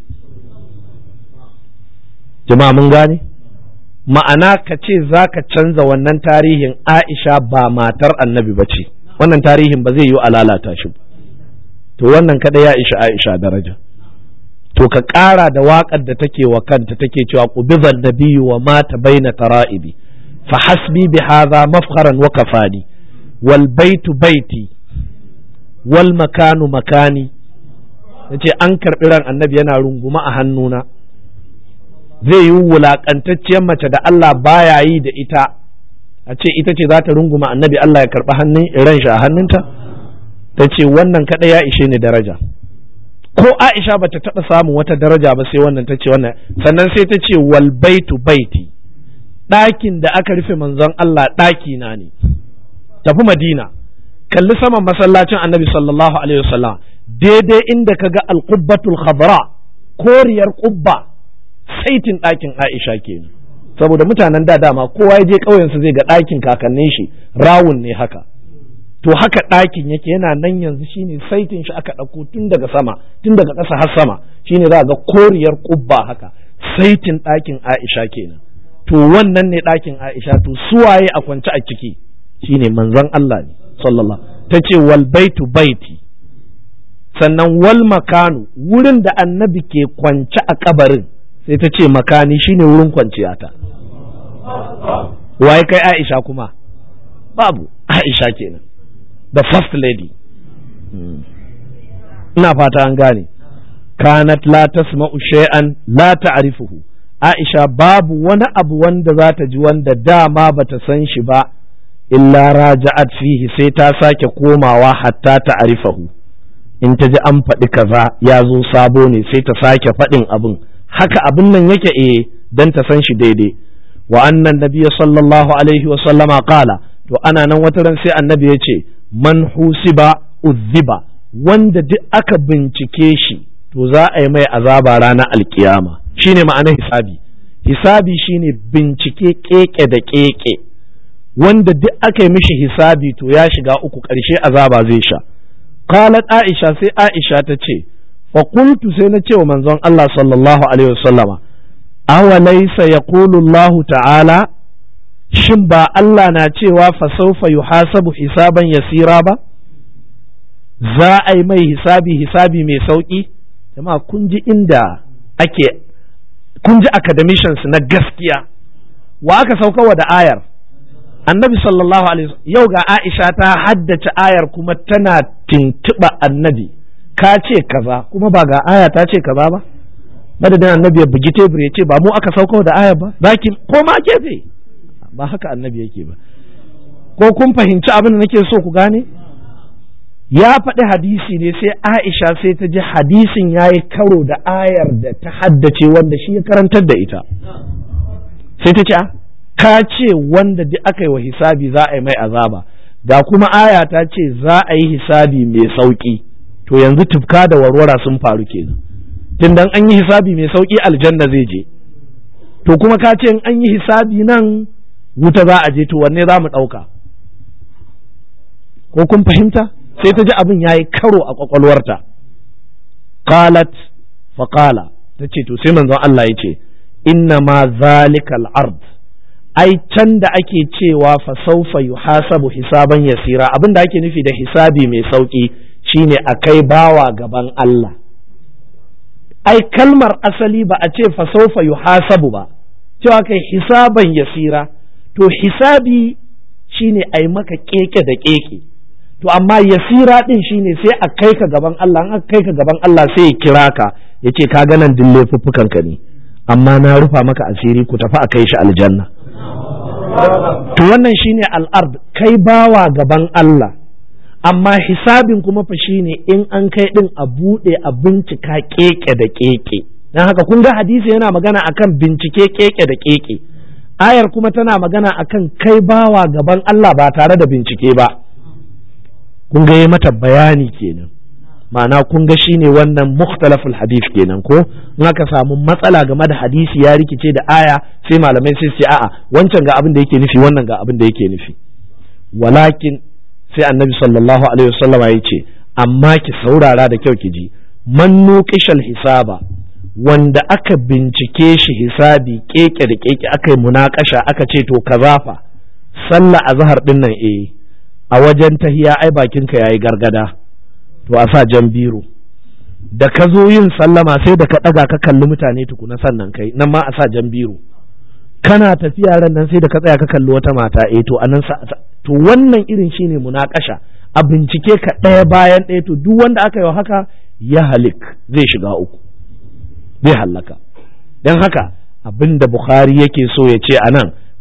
jama'a mun gane ma'ana ka ce za ka canza wannan tarihin Aisha ba matar annabi ba ce wannan tarihin ba zai yi a lalata shi to wannan kada ya isha Aisha daraja to ka ƙara da waƙar da take wa kanta take cewa qubizan nabiyyu wa mata baina tara'ibi fa hasbi bi hadha mafkharan wa kafani wal baitu baiti wal makanu makani yace an karɓi ran annabi yana runguma a hannuna zai yi wulaƙantacciyar mace da Allah baya yi da ita a ce ita ce za ta runguma annabi Allah ya karɓi hannun ran shi a hannunta ta ce wannan kaɗai ya ishe ni daraja ko Aisha bata taɓa samun wata daraja ba sai wannan ta ce wannan sannan sai ta ce wal baitu baiti ɗakin da aka rufe manzon Allah ɗaki na ne tafi Madina kalli saman masallacin annabi sallallahu alaihi wasallam daidai inda kaga alqubbatul khadra koriyar qubba saitin ɗakin Aisha kenan saboda mutanen da dama kowa ya je ƙauyensu zai ga ɗakin kakannin shi rawun ne haka to haka ɗakin yake yana nan yanzu shine saitin shi aka ɗauko tun daga sama tun daga ƙasa har sama shine za ga koriyar ƙubba haka saitin ɗakin Aisha kenan to wannan ne ɗakin Aisha to suwaye a kwance a ciki shine manzon Allah ne sallallahu ta ce wal baitu baiti sannan wal makanu wurin da annabi ke kwance a kabarin sai ta ce makani shine wurin kwanciyata waye kai Aisha kuma babu Aisha kenan the first lady ina fata an gane kanat la tasma'u shay'an la ta'rifuhu Aisha babu wani abu wanda za ta ji wanda dama bata san shi ba illa raja'at fihi sai ta sake komawa hatta ta'rifahu in ta ji an faɗi kaza ya zo sabo ne sai ta sake faɗin abin haka abin nan yake eh dan ta san shi daidai wa annan nabiyya sallallahu alaihi wa sallama qala to ana nan wata ran sai annabi ya ce man husiba uzziba wanda duk aka bincike shi to za a yi mai azaba ranar alkiyama shine ma'anar hisabi hisabi shine bincike keke da keke wanda duk aka yi mishi hisabi to ya shiga uku ƙarshe azaba zai sha qalat aisha sai aisha ta ce fa qultu sai na ce wa manzon Allah sallallahu alaihi wasallama awa laysa yaqulu Allah ta'ala shin ba Allah na cewa fa sawfa yuhasabu hisaban yasira ba za a yi mai hisabi hisabi mai sauki jama'a kun ji inda ake kun ji academicians na gaskiya wa aka saukawa da ayar annabi sallallahu alaihi yau ga Aisha ta haddace ayar kuma tana tintiba annabi ka ce kaza kuma ba ga aya ta ce kaza ba madadin annabi ya bugi tebur ya ce ba mu aka sauko da aya ba zaki ko ma gefe ba haka annabi yake ba ko kun fahimci abin da nake so ku gane ya faɗi hadisi ne sai Aisha sai ta ji hadisin ya yi karo da ayar da ta haddace wanda shi ya karantar da ita sai ta ce ka ce wanda duk aka yi wa hisabi za a yi mai azaba ga kuma aya ta ce za a yi hisabi mai sauƙi to yanzu tufka da warwara sun faru kenan tun dan an yi hisabi mai sauƙi aljanna zai je to kuma ka ce in an yi hisabi nan wuta za a je to wanne za mu ɗauka ko kun fahimta sai ta ji abin ya yi karo a ƙwaƙwalwarta qalat faƙala ta ce to sai manzon Allah ya ce inna ma zalikal ard ai can da ake cewa fa saufa yuhasabu hisaban yasira abin da ake nufi da hisabi mai sauki shine a kai bawa gaban Allah ai kalmar asali ba a ce fa saufa yuhasabu ba cewa kai hisaban yasira to hisabi shine ai maka keke da keke to amma yasira din shine sai a kai ka gaban Allah an aka kai ka gaban Allah sai ya kira ka ya ce ka ga nan dille fuffukan ka ne amma na rufa maka asiri ku tafi a kai shi aljanna to wannan shine al'ard kai bawa gaban Allah amma hisabin kuma fa shine in an kai din a bude a bincika keke da keke dan haka kun ga hadisi yana magana akan bincike keke da keke ayar kuma tana magana akan kai bawa gaban Allah ba tare da bincike ba kun ga mata bayani kenan ma'ana kun ga shine wannan mukhtalaful hadith kenan ko in aka samu matsala game da hadisi ya rikice da aya sai malamai sai ce a'a wancan ga abin da yake nufi wannan ga abin da yake nufi walakin sai annabi sallallahu alaihi wasallama ya ce amma ki saurara da kyau ki ji man nuqishal hisaba wanda aka bincike shi hisabi keke da keke aka yi munakasha aka ce to kaza fa sallah azhar din nan eh a wajen tahiya ai bakinka yayi gargada to a sa jan biro da ka zo yin sallama sai da ka ɗaga ka kalli mutane tukuna sannan kai nan ma a sa jan biro kana tafiya ran nan sai da ka tsaya ka kalli wata mata eh to anan sa to wannan irin shine munakasha a bincike ka ɗaya bayan ɗaya to duk wanda aka yi haka ya halik zai shiga uku zai hallaka don haka abin da bukhari yake so ya ce anan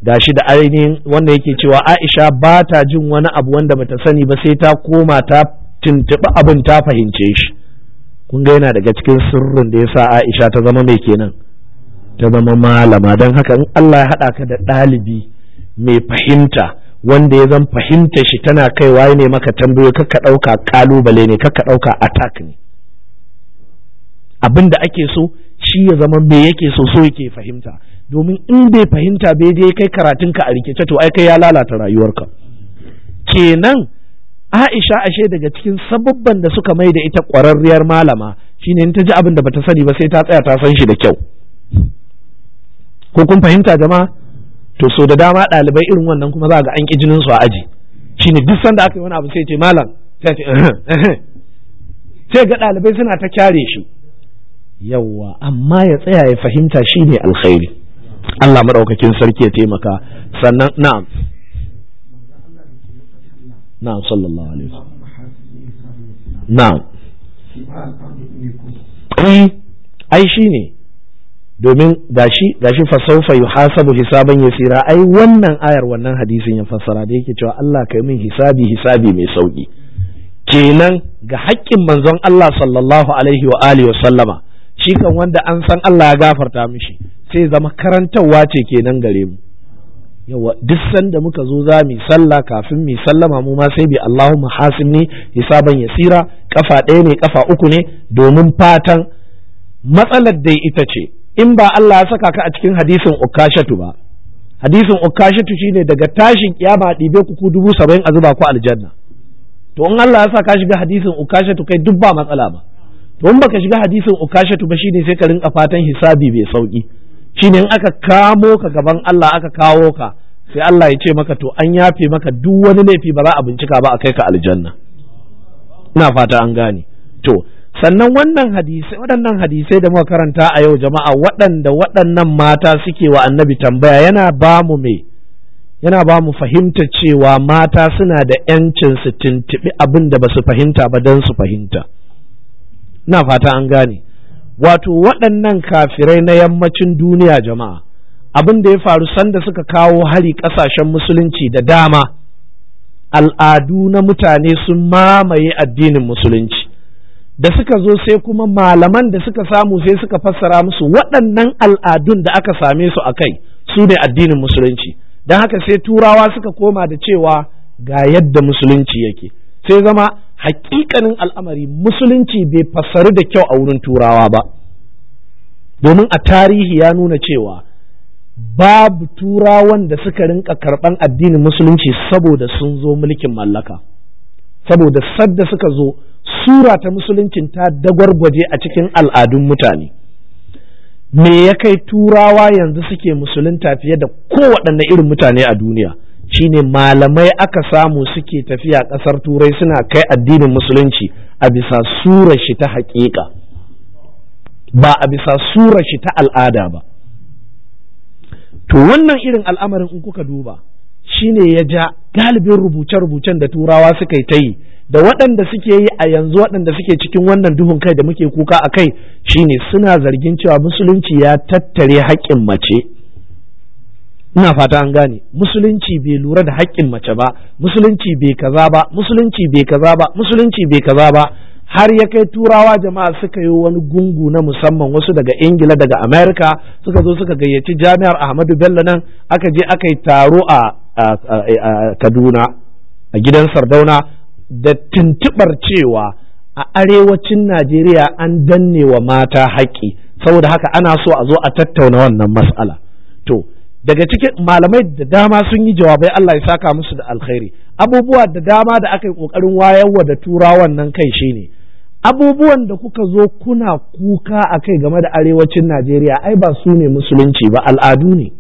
gashi da ainihin wanda yake cewa Aisha ba ta jin wani abu wanda bata sani ba sai ta koma ta tuntuɓi abin ta fahimce shi kun ga yana daga cikin sirrin da yasa Aisha ta zama mai kenan ta zama malama don haka in Allah ya haɗa ka da ɗalibi mai fahimta wanda ya zan fahimta shi tana kaiwa ne maka tambayoyi kakka ɗauka ƙalubale ne kakka ɗauka attack ne abin da ake so shi ya zama me yake so so yake fahimta domin in bai fahimta bai je kai karatunka a rikice to ai kai ya lalata rayuwarka kenan Aisha ashe daga cikin sababban da suka mai da ita ƙwararriyar malama shine in ta ji abin da bata sani ba sai ta tsaya ta san shi da kyau ko kun fahimta jama'a to so da dama ɗalibai irin wannan kuma za ga an ƙi jinin su a aji shine duk sanda aka yi wani abu sai ce malam sai ce sai ga ɗalibai suna ta kyare shi yawwa amma ya tsaya ya fahimta shine alkhairi Allah maɗaukakin sarki ya taimaka sannan na'am na'am sallallahu alaihi wasallam na'am ai shine domin gashi gashi fa sawfa yuhasabu hisaban yasira ai wannan ayar wannan hadisin ya fassara da yake cewa Allah kai min hisabi hisabi mai sauki kenan ga haƙƙin manzon Allah sallallahu alaihi wa alihi wa sallama shi kan wanda an san Allah ya gafarta mishi sai zama karantarwa ce kenan gare mu yawa duk sanda muka zo za mu sallah kafin mu sallama mu ma sai bi Allahumma hasibni hisaban yasira kafa ɗaya ne kafa uku ne domin fatan matsalar dai ita ce in ba Allah ya saka ka a cikin hadisin ukashatu ba hadisin ukashatu shine daga tashin kiyama ɗibe ku ku dubu saba'in a zuba ku aljanna to in Allah ya saka shiga hadisin ukashatu kai duk ba matsala ba to in baka shiga hadisin ukashatu ba shine sai ka rinka fatan hisabi bai sauki shine in aka kamo ka gaban Allah aka kawo ka sai Allah ya ce maka to an yafe maka duk wani laifi ba za a bincika ba a kai ka aljanna ina fata an gane to sannan wannan hadisai waɗannan hadisai da muka karanta a yau jama'a waɗanda waɗannan mata suke wa annabi tambaya yana ba mu me yana ba mu fahimta cewa mata suna da ‘yancin su tuntuɓi abin da ba su fahimta ba don su fahimta ina fata an gane wato waɗannan kafirai na yammacin duniya jama'a abin da ya faru sanda suka kawo hari ƙasashen musulunci da dama al'adu na mutane sun mamaye addinin musulunci da suka zo sai kuma malaman da suka samu sai suka fassara musu waɗannan al'adun da aka same su a kai su ne addinin musulunci don haka sai turawa suka koma da cewa ga yadda musulunci yake sai zama hakikanin al'amari musulunci bai fassaru da kyau a wurin turawa ba domin a tarihi ya nuna cewa babu turawan da suka rinka karɓan addinin musulunci saboda sun zo mulkin mallaka saboda sadda suka zo sura ta musuluncin ta dagwargwaje a cikin al'adun mutane me ya kai turawa yanzu suke musulunta fiye da kowaɗanne irin mutane a duniya shine malamai aka samu suke tafiya ƙasar turai suna kai addinin musulunci a bisa surar shi ta haƙiƙa ba a bisa surar shi ta al'ada ba to wannan irin al'amarin in kuka duba shine ya ja galibin rubuce-rubucen da turawa suka yi ta yi da waɗanda suke yi a yanzu waɗanda suke cikin wannan duhun kai da muke kuka a kai shine suna zargin cewa musulunci ya tattare haƙƙin mace ina fata an gane musulunci bai lura da haƙƙin mace ba musulunci bai kaza ba musulunci bai kaza ba musulunci bai kaza ba har ya kai turawa jama'a suka yi wani gungu na musamman wasu daga ingila daga america suka zo suka gayyaci jami'ar ahmadu bello nan aka je aka yi taro a kaduna a gidan sardauna da tuntubar cewa a arewacin najeriya an danne wa mata haƙƙi saboda haka ana so a zo a tattauna wannan mas'ala to daga cikin malamai da dama sun yi jawabai Allah ya saka musu da alkhairi abubuwa da dama da aka yi ƙoƙarin wayarwa da turawan nan kai shine abubuwan da kuka zo kuna kuka a kai game da arewacin Najeriya ai ba su ne musulunci ba al'adu ne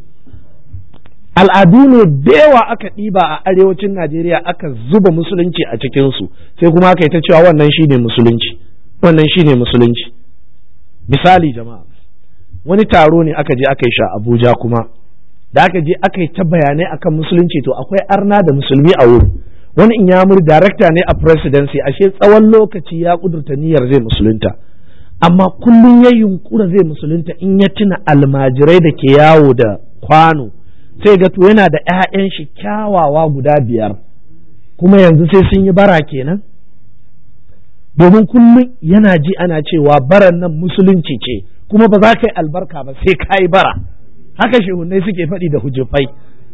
al'adu ne da yawa aka ɗiba a arewacin Najeriya aka zuba musulunci a cikinsu sai kuma aka yi ta cewa wannan shine musulunci wannan shine musulunci misali jama'a wani taro ne aka je aka yi sha Abuja kuma da aka je aka yi ta bayanai akan musulunci to akwai arna da musulmi a wurin wani inyamur darakta ne a presidency ashe tsawon lokaci ya kudurta niyyar zai musulunta amma kullum ya yunkura zai musulunta in ya tuna almajirai da ke yawo da kwano sai ga to yana da 'ya'yan shi kyawawa guda biyar kuma yanzu sai sun yi bara kenan domin kullum yana ji ana cewa baran nan musulunci ce kuma ba za ka yi albarka ba sai ka yi bara haka shehunai suke faɗi da hujjufai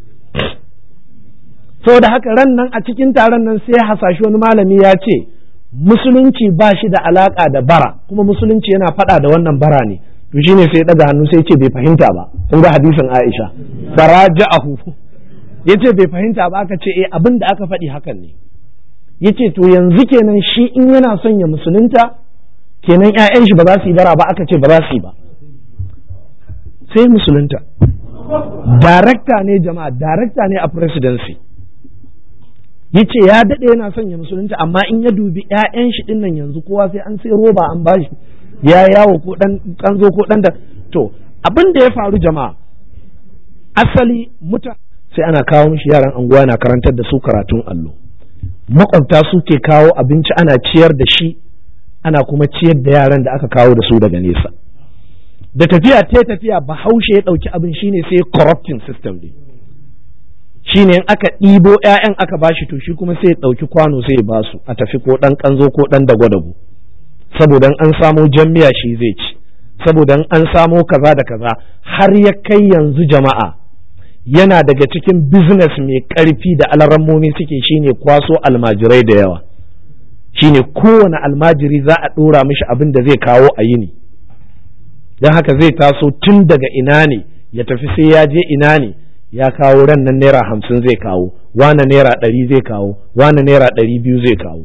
da haka ran nan a cikin taron nan sai hasashi wani malami ya ce musulunci ba shi da alaka da bara kuma musulunci yana faɗa da wannan bara ne to shine sai daga hannu sai ce bai fahimta ba kun ga hadisin Aisha faraja'ahu yace bai fahimta ba aka ce eh abin da aka faɗi hakan ne yace to yanzu kenan shi in yana son ya musulunta kenan ƴaƴan shi ba za su yi bara ba aka ce ba za su yi ba sai musulunta darakta ne jama'a darakta ne a presidency yace ya daɗe yana son ya musulunta amma in ya dubi ƴaƴan shi ɗin nan yanzu kowa sai an sai roba an bashi ya yawo ko dan kanzo ko dan da to abin da ya faru jama'a asali muta sai ana kawo mishi yaran anguwa na karantar da su karatun allo makwabta suke kawo abinci ana ciyar da shi ana kuma ciyar da yaran da aka kawo da su daga nesa da tafiya ta tafiya bahaushe ya ɗauki abin shine sai corrupting system ne shine in aka ɗibo 'ya'yan aka bashi to shi kuma sai ya ɗauki kwano sai ya basu a tafi ko ɗan ƙanzo ko ɗan dago-dago saboda an samo miya shi zai ci saboda an samo kaza da kaza har ya kai yanzu jama'a yana daga cikin business mai ƙarfi da alarammomi suke shine kwaso almajirai da yawa shine kowane almajiri za a ɗora mishi abin da zai kawo a yini don haka zai taso tun daga ina ne ya tafi sai ya je ina ne ya kawo ran nan naira hamsin zai kawo wane naira ɗari zai kawo wane naira ɗari biyu zai kawo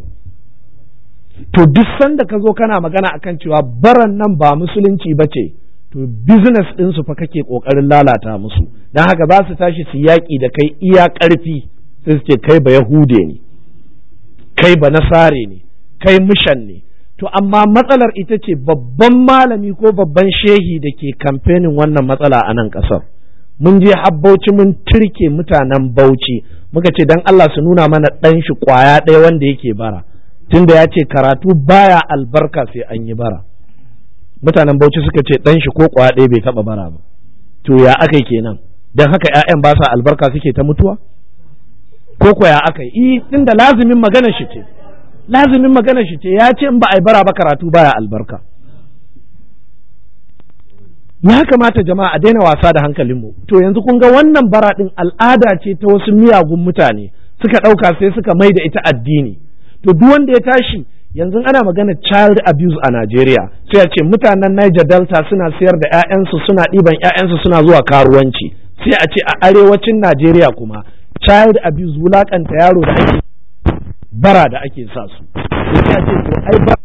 to duk sanda ka zo kana magana akan cewa baran nan ba musulunci ba ce to business ɗinsu fa kake ƙoƙarin lalata musu don haka za su tashi su yaƙi da kai iya ƙarfi sai su ce kai ba yahude ne kai ba nasare ne kai mishan ne to amma matsalar ita ce babban malami ko babban shehi da ke kamfenin wannan matsala a nan ƙasar mun je har bauchi mun turke mutanen bauchi muka ce dan Allah su nuna mana ɗan shi ƙwaya ɗaya wanda yake bara tunda ya ce karatu baya albarka sai an yi bara mutanen bauchi suka ce ɗan shi ko ƙwaya ɗaya bai taɓa bara ba to ya aka kenan dan haka ƴaƴan ba sa albarka suke ta mutuwa ko ko ya aka yi tunda lazimin magana shi ce lazimin magana shi ce ya ce in ba a yi bara ba karatu baya albarka ya kamata jama'a a daina wasa da hankalinmu to yanzu kun ga wannan bara din al'ada ce ta wasu miyagun mutane suka ɗauka sai suka mai da ita addini to duk wanda ya tashi yanzu ana magana child abuse a Najeriya sai ya ce mutanen Niger Delta suna sayar da 'ya'yansu suna ɗiban 'ya'yansu suna zuwa karuwanci sai a ce a arewacin Najeriya kuma child abuse wulakanta yaro da ake bara da ake sa su sai a ce to ai ba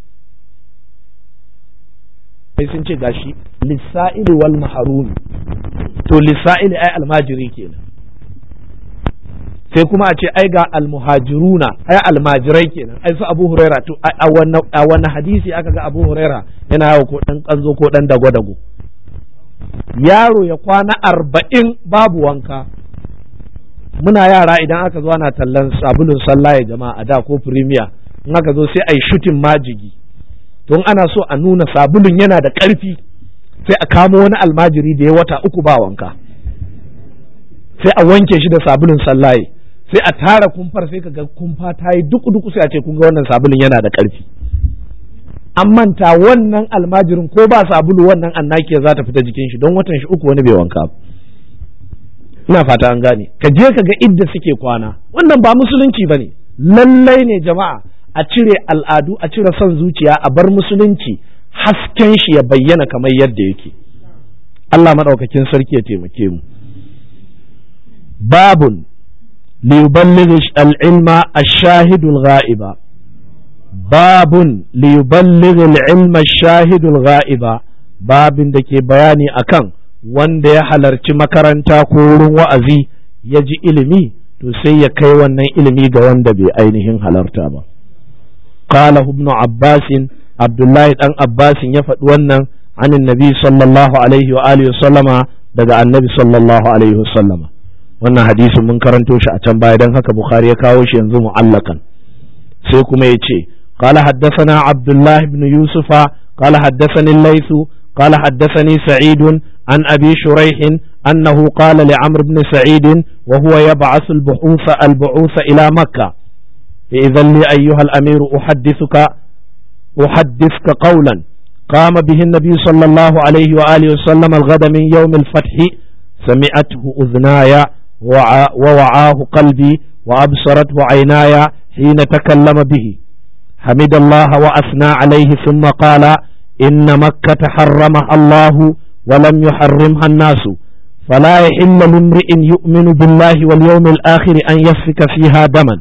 sai sun ce gashi lissa'ili wal maharumi to lissa'ili ai almajiri kenan sai kuma a ce ai ga almuhajiruna ai almajirai kenan ai su abu huraira to a wannan hadisi aka ga abu huraira yana yawo ko dan kanzo ko dan dago dago yaro ya kwana arba'in babu wanka muna yara idan aka zo ana tallan sabulun sallah ya jama'a a da ko premier in aka zo sai ai shutin majigi don ana so a nuna sabulun yana da ƙarfi sai a kamo wani almajiri da ya wata uku ba wanka sai a wanke shi da sabulun sallaye sai a tara kumfar sai ka ga kumfa ta yi duku duku sai a ce kun ga wannan sabulun yana da ƙarfi an manta wannan almajirin ko ba sabulu wannan annakiya za ta fita jikin shi don watan shi uku wani bai wanka ina fata an gane ka je ka ga idda suke kwana wannan ba musulunci bane lallai ne jama'a a cire al'adu a cire son zuciya a bar musulunci hasken shi ya bayyana kamar yadda yake Allah maɗaukakin sarki ya taimake mu babun liyuballigh al-ilma ash-shahidul ghaiba babun liyuballigh al-ilma ash-shahidul ghaiba babin da ke bayani akan wanda ya halarci makaranta ko wurin wa'azi ya ji ilimi to sai ya kai wannan ilimi ga wanda bai ainihin halarta ba قاله ابن عباس عبد الله بن عباس يفد wannan عن النبي صلى الله عليه وآله وسلم daga annabi sallallahu alaihi wasallama wannan hadisin mun karanto shi a can baya dan haka bukhari ya kawo shi yanzu mu'allakan sai kuma ya ce qala haddathana abdullah ibn yusufa qala haddathani laysu qala haddathani sa'id an abi shuraih أنه قال لعمرو بن سعيد وهو يبعث البعوث البعوث إلى مكة إذا لي أيها الأمير أحدثك أحدثك قولا قام به النبي صلى الله عليه وآله وسلم الغد من يوم الفتح سمعته أذناي ووعاه قلبي وأبصرته عيناي حين تكلم به حمد الله وأثنى عليه ثم قال إن مكة حرمها الله ولم يحرمها الناس فلا يحل لامرئ يؤمن بالله واليوم الآخر أن يسفك فيها دما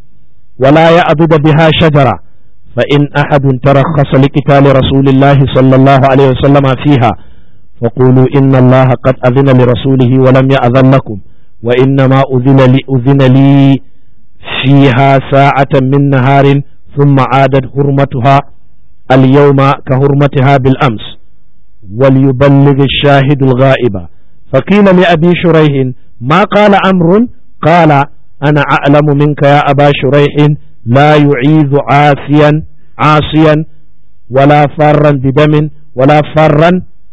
ولا يعبد بها شجرة فإن أحد ترخص لقتال رسول الله صلى الله عليه وسلم فيها فقولوا إن الله قد أذن لرسوله ولم يأذن لكم وإنما أذن لي, أذن لي فيها ساعة من نهار ثم عادت حرمتها اليوم كحرمتها بالأمس وليبلغ الشاهد الغائب فقيل لأبي شريح ما قال أمر قال أنا أعلم منك يا أبا شريح لا يعيذ عاصيا عاصيا ولا فارا بدم ولا فارا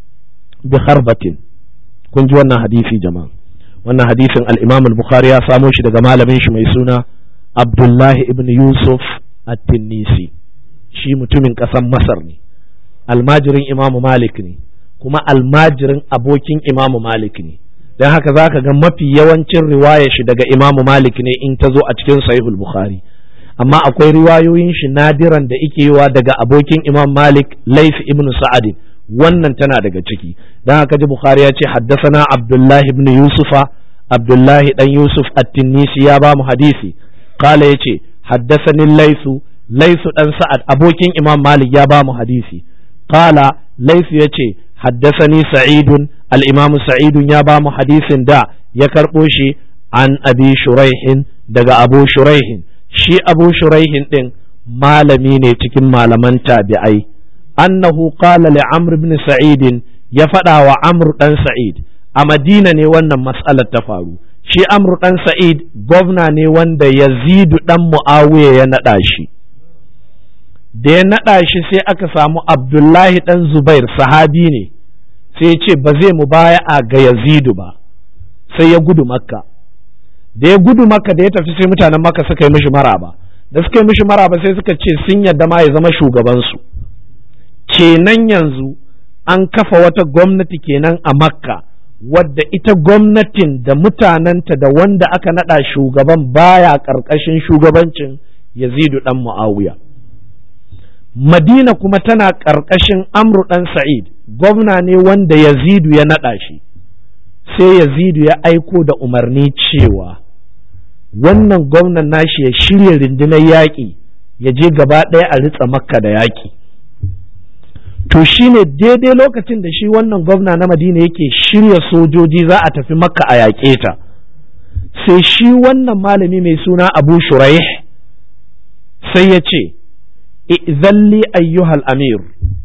بخربة kun ji wannan hadisi jama'a wannan hadisin al-Imam al-Bukhari ya samo shi daga malamin shi mai suna Abdullahi ibn Yusuf at-Tinnisi shi mutumin ƙasar Masar ne almajirin Imam Malik ne kuma almajirin abokin Imam Malik ne don haka za ka ga mafi yawancin riwaya shi daga Imam Malik ne in ta zo a cikin Sahihul Bukhari amma akwai riwayoyin shi nadiran da ike yiwa daga abokin Imam Malik Laif ibn Sa'ad wannan tana daga ciki don haka ji Bukhari ya ce haddasana Abdullahi ibn Yusufa Abdullahi dan Yusuf at-Tinnisi ya ba mu hadisi qala yace haddasani Laisu Laisu dan Sa'ad abokin Imam Malik ya ba mu hadisi qala Laisu yace haddasani Sa'idun al-Imam Sa'idun ya ba mu hadisin da ya karbo shi an Abi Shuraihin daga Abu Shuraihin shi Abu Shuraihin din malami ne cikin malaman tabi'ai annahu qala li Amr ibn Sa'id ya faɗa wa Amr dan Sa'id a Madina ne wannan mas'alar ta faru shi Amr dan Sa'id gwamna ne wanda Yazidu dan Muawiya ya naɗa shi da ya naɗa shi sai aka samu Abdullahi dan Zubair sahabi ne sai ya ce ba zai mu baya a ga Yazidu ba sai ya gudu Makka da ya gudu Makka da ya tafi sai mutanen Makka suka yi mishi maraba da suka yi mishi maraba sai suka ce sun yadda ma ya zama shugabansu kenan yanzu an kafa wata gwamnati kenan a Makka wadda ita gwamnatin da mutanenta da wanda aka naɗa shugaban baya ƙarƙashin shugabancin Yazidu ɗan Mu'awiya. Madina kuma tana ƙarƙashin Amru ɗan Sa'id, gwamna ne wanda Yazidu ya naɗa shi, sai Yazidu ya aiko da umarni cewa wannan gwamnan nashi ya shirya rundunar yaƙi ya je gaba ɗaya a ritsa makka da yaƙi. To shi ne daidai lokacin da shi wannan gwamna na Madina yake shirya sojoji za a tafi makka a yaƙe ta, sai shi wannan malami mai suna Abu Shuraih sai ya ce, zalli ayyuhal amir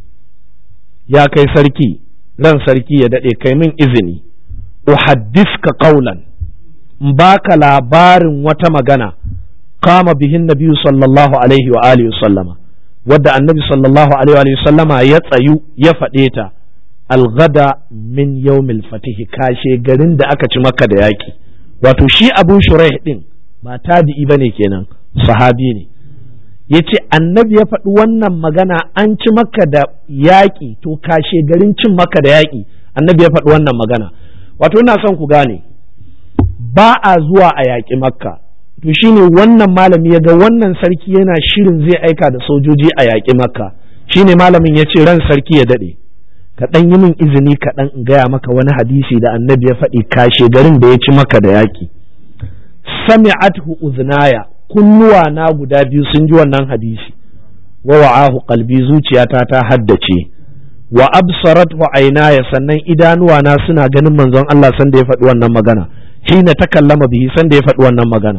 ya kai sarki ran sarki ya daɗe kai min izini uhaddiska qawlan in baka labarin wata magana kama bihin nabiyu sallallahu alaihi wa alihi sallama wadda annabi sallallahu alaihi wa sallama ya tsayu ya faɗe ta algada min yawmil fatihi kashe garin da aka ci maka da yaki wato shi abu shuraih din ba tabi'i bane kenan sahabi ne ya ce annabi ya faɗi wannan magana an ci maka da yaƙi to kashe garin cin maka da yaƙi annabi ya faɗi wannan magana wato ina son ku gane ba a zuwa a yaƙi makka to shine wannan malami ya ga wannan sarki yana shirin zai aika da sojoji a yaƙi makka shine malamin ya ce ran sarki ya daɗe ka ɗan yi min izini kaɗan in gaya maka wani hadisi da annabi ya faɗi kashe garin da ya ci maka da yaƙi sami'athu uznaya kunnuwa na guda biyu sun ji wannan hadisi wa wa'ahu qalbi zuciyata ta haddace wa absarat wa ainaya sannan idanuwa na suna ganin manzon Allah sanda ya faɗi wannan magana hina takallama bihi sanda ya faɗi wannan magana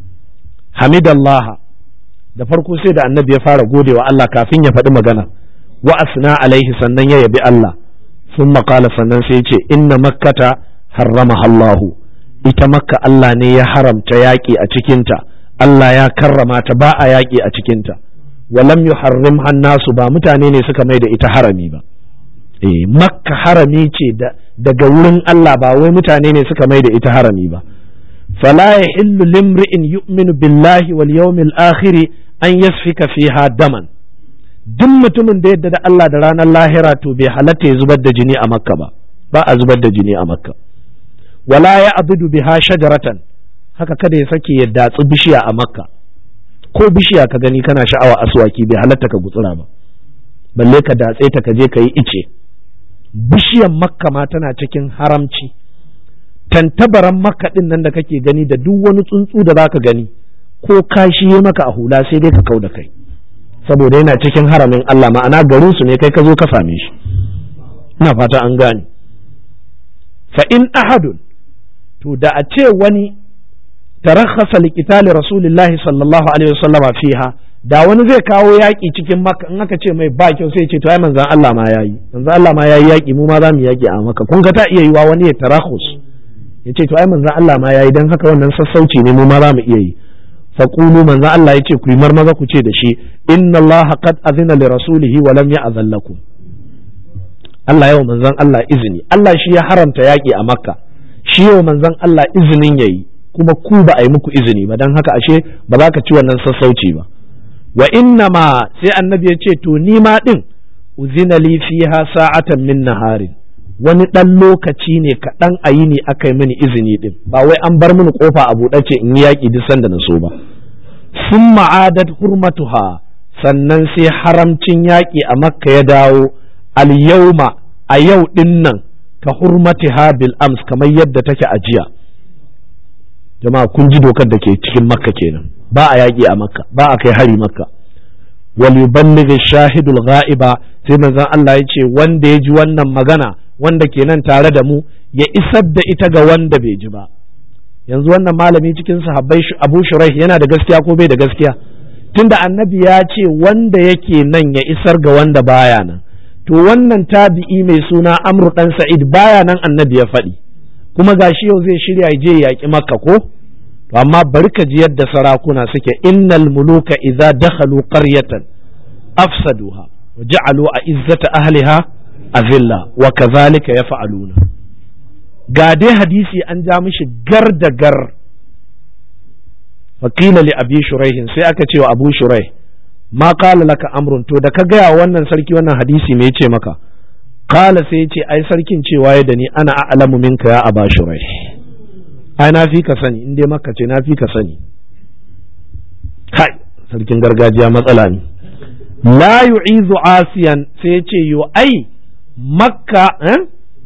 hamidallah da farko sai da annabi ya fara gode wa Allah kafin ya faɗi magana wa asna alaihi sannan ya yabi Allah sun qala sannan sai ya ce inna makkata harrama Allahu ita makka Allah ne ya haramta yaƙi a cikinta Allah ya karrama ta ba a yaƙi a cikinta walam yuharrim nasu ba mutane ne suka mai da ita harami ba eh makka harami ce daga wurin Allah ba wai mutane ne suka mai da ita harami ba fala yahillu limri'in yu'minu billahi wal yawmil akhir an yasfika fiha daman duk mutumin da yadda da Allah da ranar lahira to bai halatta ya zubar da jini a makka ba ba a zubar da jini a makka wala ya abudu biha shajaratan haka kada ya sake ya datsi bishiya a makka ko bishiya ka gani kana sha'awa aswaki bai halatta ka gutsura ba balle ka datse ta ka je ka yi ice bishiyan makka ma tana cikin haramci tantabaran makka din nan da kake gani da duk wani tsuntsu da zaka gani ko kashi ya maka a hula sai dai ka kau da kai saboda yana cikin haramin Allah ma'ana garin su ne kai ka zo ka same shi ina fata an gane fa in ahadun to da a ce wani tarakhasa liqitali rasulillahi sallallahu alaihi wasallam fiha da wani zai kawo yaƙi cikin maka in aka ce mai ba kyau sai ce to ai manzon Allah ma yayi manzon Allah ma yayi yaƙi mu ma za mu yaƙi a maka kun ga ta iya yiwa wani ya tarakhus ya ce to ai manzon Allah ma yayi dan haka wannan sassauci ne mu ma za mu iya yi faqulu manzon Allah ya ce ku yi marmaza ku ce da shi inna Allah qad azina li rasulihi wa lam ya'zan lakum Allah yau manzon Allah izini Allah shi ya haramta yaƙi a makka shi yau manzon Allah izinin yayi kuma ku ba a yi muku izini ba don haka ashe ba za ka ci wannan sassauci ba wa inna ma sai annabi ya ce to ni ma din uzina li fiha sa'atan min naharin wani dan lokaci ne kaɗan a yi ne aka yi mini izini din ba wai an bar mini kofa a buɗe ce in yi yaƙi duk sanda na so ba sun ma'adat hurmatuha sannan sai haramcin yaƙi a makka ya dawo al yauma a yau din nan ka hurmatiha bil ams kamar yadda take a jiya jama'a kun ji dokar da ke cikin makka kenan ba a yaƙi a makka ba a kai hari makka wal yuballigh shahidul ghaiba sai manzon Allah ya ce wanda ya ji wannan magana wanda ke nan tare da mu ya isar da ita ga wanda bai ji ba yanzu wannan malami cikin sahabbai Abu Shuraih yana da gaskiya ko bai da gaskiya tunda annabi ya ce wanda yake nan ya isar ga wanda baya nan to wannan tabi'i mai suna Amr dan Sa'id baya nan annabi ya faɗi kuma gashi yau zai shirya je yaƙi makka ko to amma bari ka ji yadda sarakuna suke innal muluka idza dakhalu qaryatan afsaduha wa ja'alu izzata ahliha azilla wa kadhalika yaf'aluna ga dai hadisi an ja mishi gar da gar faqila li abi shuraihin sai aka ce wa abu shuraih ma qala laka amrun to da ka gaya wannan sarki wannan hadisi me yace maka kala sai ce ai sarkin cewa ya da ni ana a'lamu minka ya aba shurai ai na fi ka sani in dai maka ce na fi ka sani kai sarkin gargajiya matsala ne la yu'izu asiyan sai ya ce yo ai makka eh?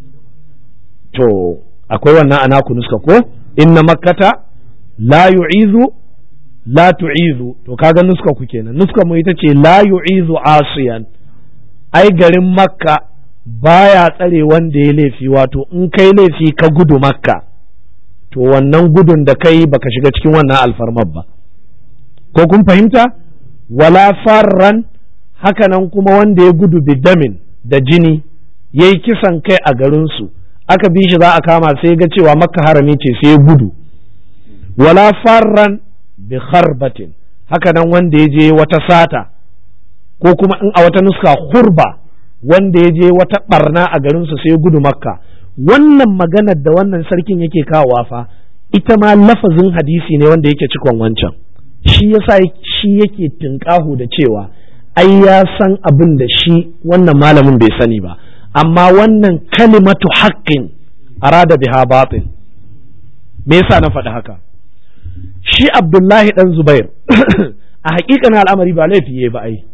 to akwai wannan ana ku nuska ko inna makkata la yu'izu la tu'izu to kaga nuska ku kenan nuska mu ita ce la yu'izu asiyan ai garin makka baya tsare wanda ya laifi wato in kai laifi ka gudu makka to wannan gudun da kai baka shiga cikin wannan alfarmar ba ko kun fahimta wala farran hakanan kuma wanda ya gudu bidamin da jini ya yi kisan kai a garinsu aka bi shi za a kama sai ga cewa makka harami ce sai ya gudu wala farran bi kharbatin hakanan wanda ya je wata sata ko kuma in a wata nuska hurba wanda ya je wata barna a garinsu sai gudu makka wannan maganar da wannan sarkin yake kawowa fa ita ma lafazin hadisi ne wanda yake cikon wancan shi yasa shi yake tinkahu da cewa ai ya san abin da shi wannan malamin bai sani ba amma wannan kalimatu haqqin arada biha batin me yasa na faɗi haka shi abdullahi dan zubair a haƙiƙanin al'amari ba laifi ba ai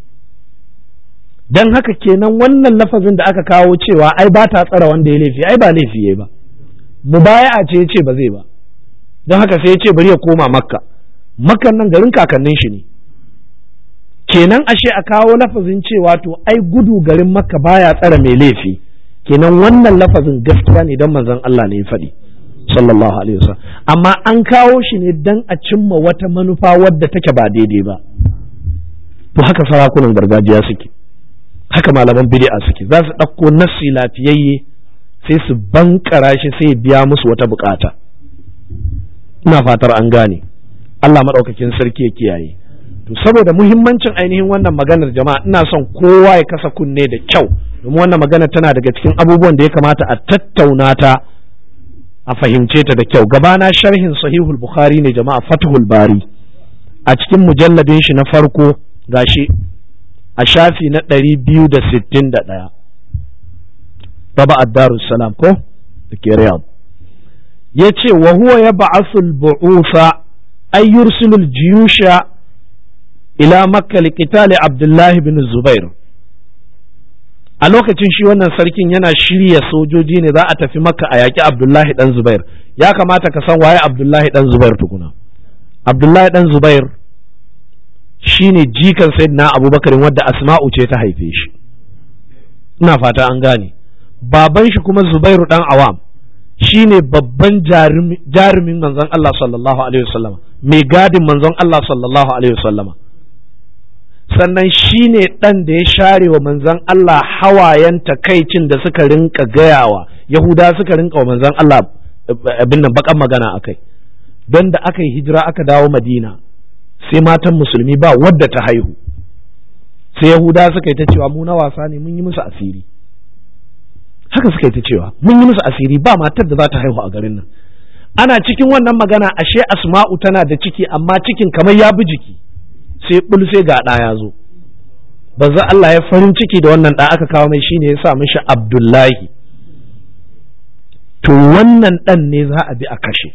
dan haka kenan wannan lafazin da aka kawo cewa ai ba ta tsara wanda ya laifi ai ba laifi yayi ba mubaya'a ce ya ce ba zai ba don haka sai ya ce bari ya koma makka makkan nan garin kakannin shi ne kenan ashe a kawo lafazin cewa to ai gudu garin makka baya tsara mai laifi kenan wannan lafazin gaskiya ne don manzon Allah ne ya faɗi sallallahu alaihi wasallam amma an kawo shi ne dan a cimma wata manufa wadda take ba daidai ba to haka sarakunan gargajiya suke haka malaman bid'a suke za su ɗauko nassi lafiyayye sai su bankara shi sai biya musu wata bukata ina fatar an gane Allah maɗaukakin sarki ya kiyaye to saboda muhimmancin ainihin wannan maganar jama'a ina son kowa ya kasa kunne da kyau domin wannan magana tana daga cikin abubuwan da ya kamata a tattauna ta a fahimce ta da kyau gabana sharhin sahihul bukhari ne jama'a fathul bari a cikin mujalladin shi na farko gashi a shafi na ɗari biyu da sittin da ɗaya baba salam ko da ke riyadh ya ce wa huwa ya ba'asul bu'usa ay yursilul jiyusha ila makka liqitali abdullahi bin zubair a lokacin shi wannan sarkin yana shirya sojoji ne za a tafi makka a yaƙi abdullahi dan zubair ya kamata ka san waye abdullahi dan zubair tukuna abdullahi dan zubair shine jikan sayyidina abubakar wadda asma'u ce ta haife shi ina fata an gane baban shi kuma zubairu dan awam shine babban jarumin manzon Allah sallallahu alaihi wasallama mai gadin manzon Allah sallallahu alaihi wasallama sannan shi ne ɗan da ya share wa manzan Allah hawayen takaicin da suka rinka gayawa Yahuda suka rinka wa manzan Allah abin nan bakan magana a kai don da aka yi hijira aka dawo Madina sai matan musulmi ba wadda ta haihu sai Yahuda suka yi ta cewa mu na wasa ne mun yi musu asiri haka suka yi ta cewa mun yi musu asiri ba matar da za ta haihu a garin nan ana cikin wannan magana ashe asma'u tana da ciki amma cikin kamar ya bi jiki sai bul sai ga ɗa ya zo banza Allah ya farin ciki da wannan ɗa aka kawo mai shine ya sa mishi Abdullahi to wannan ɗan ne za a bi a kashe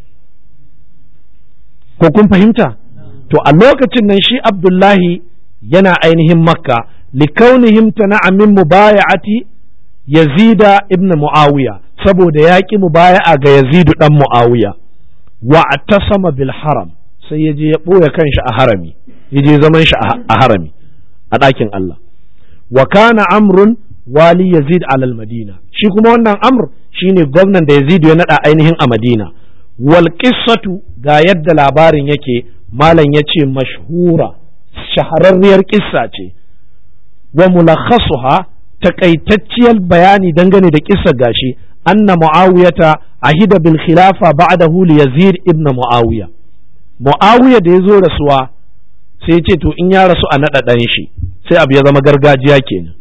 ko kun fahimta to a lokacin nan shi Abdullahi yana ainihin makka likaunihim tana'a min mubaya'ati yazida ibn muawiya saboda ya ƙi mubaya'a ga yazidu dan muawiya wa atasama bil haram sai ya je ya ɓoye kanshi a harami ya je zaman shi a harami a ɗakin Allah wa kana amrun wali yazid alal madina shi kuma wannan amr shine gwamnan da yazid ya naɗa ainihin a madina wal qissatu ga yadda labarin yake malam yace mashhura shahararriyar kissa ce wa mulakhasuha takaitacciyar bayani dangane da kissa gashi anna muawiyata ahida bil khilafa ba'dahu li yazid ibn muawiya muawiya da ya zo rasuwa sai ya ce to in ya rasu a naɗa ɗan shi sai abu ya zama gargajiya kenan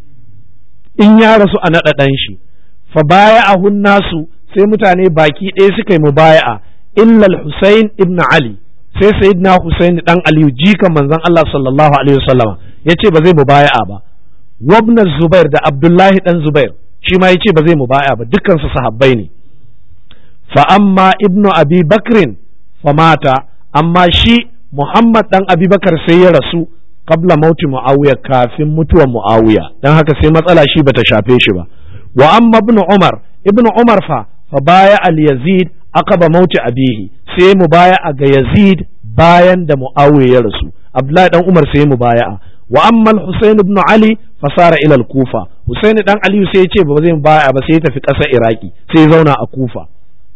in ya rasu a naɗa ɗan shi fa baya a nasu sai mutane baki ɗaya suka yi mubaya'a illal Husain ibn Ali sai sayyidina Husain dan Aliyu jikan manzon Allah sallallahu alaihi wasallama yace ba zai mubaya'a ba wabna Zubair da Abdullahi dan Zubair shi ma yace ba zai mubaya'a ba dukkan su sahabbai ne fa amma ibnu Abi Bakrin fa mata amma shi Muhammad dan Abubakar sai ya rasu qabla mauti Muawiya kafin mutuwar Muawiya dan haka sai matsala shi bata shafe shi ba wa amma ibn Umar ibn Umar fa fa baya al Yazid aqaba mauti abihi sai mu baya ga Yazid bayan da Muawiya ya rasu Abdullahi dan Umar sai mu baya wa amma al-Husayn ibn Ali fa sara ila al-Kufa Husayn dan Ali sai ya ce ba zai baya ba sai ya tafi ƙasar Iraki sai ya zauna a Kufa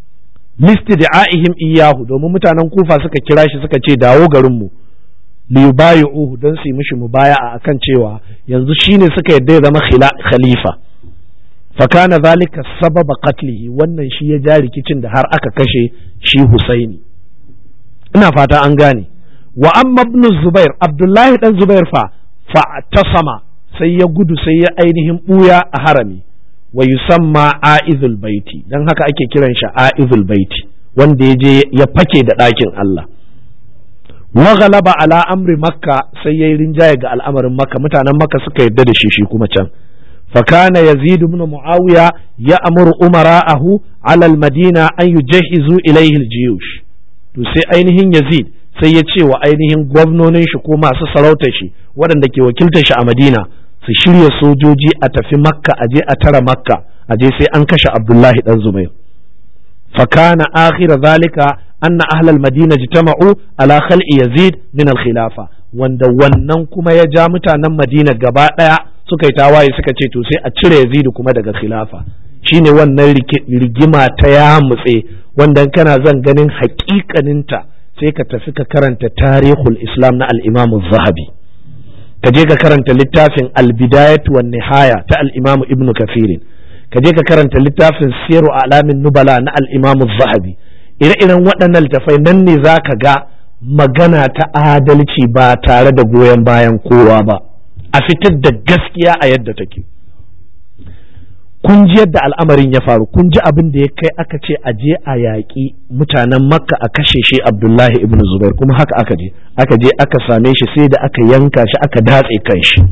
listida'ihim iyahu domin mutanen kufa suka kira shi suka ce dawo garinmu liyubayi'uhu don su yi mishi mubaya'a akan cewa yanzu shine suka yadda ya zama khalifa fakana zalika sababa qatlihi wannan shi ya ja rikicin da har aka kashe shi Husaini ina fata an gane wa amma ibn Zubair Abdullahi dan Zubair fa fa tasama sai ya gudu sai ya ainihin buya a harami wa yusamma a'izul baiti dan haka ake kiran shi a'izul baiti wanda ya je ya fake da ɗakin Allah wa ghalaba ala amri makka sai yayi rinjaye ga al'amarin makka mutanen makka suka yarda da shi shi kuma can فكان يزيد بن معاوية يأمر أمراءه على المدينة أن يجهزوا إليه الجيوش to sai ainihin Yazid sai ya ce wa ainihin gwamnonin shi ko masu sarautar shi waɗanda ke wakiltar shi a Madina su shirya sojoji a tafi Makka aje a tara Makka aje sai an kashe Abdullahi dan Zubair fakana akhira zalika anna ahlal madina jitama'u ala khal'i Yazid min al-khilafa wanda wannan kuma ya ja mutanen Madina gaba ɗaya suka yi tawaye suka ce to sai a cire Yazidu kuma daga khilafa shine wannan rigima ta ya mutse wanda kana zan ganin hakikaninta sai ka tafi ka karanta tarihul islam na al-imam zahabi ka je ka karanta littafin al-bidayat wan nihaya ta al-imam ibn kathir ka je ka karanta littafin siru alamin nubala na al-imam zahabi ire-iren waɗannan littafai nan ne zaka ga magana ta adalci ba tare da goyon bayan kowa ba a fitar da gaskiya a yadda take kun ji yadda al'amarin ya faru kun ji abin da ya kai aka ce a je a yaƙi mutanen makka a kashe shi abdullahi ibn zubair kuma haka aka je aka je aka same shi sai da aka yanka shi aka datse kan shi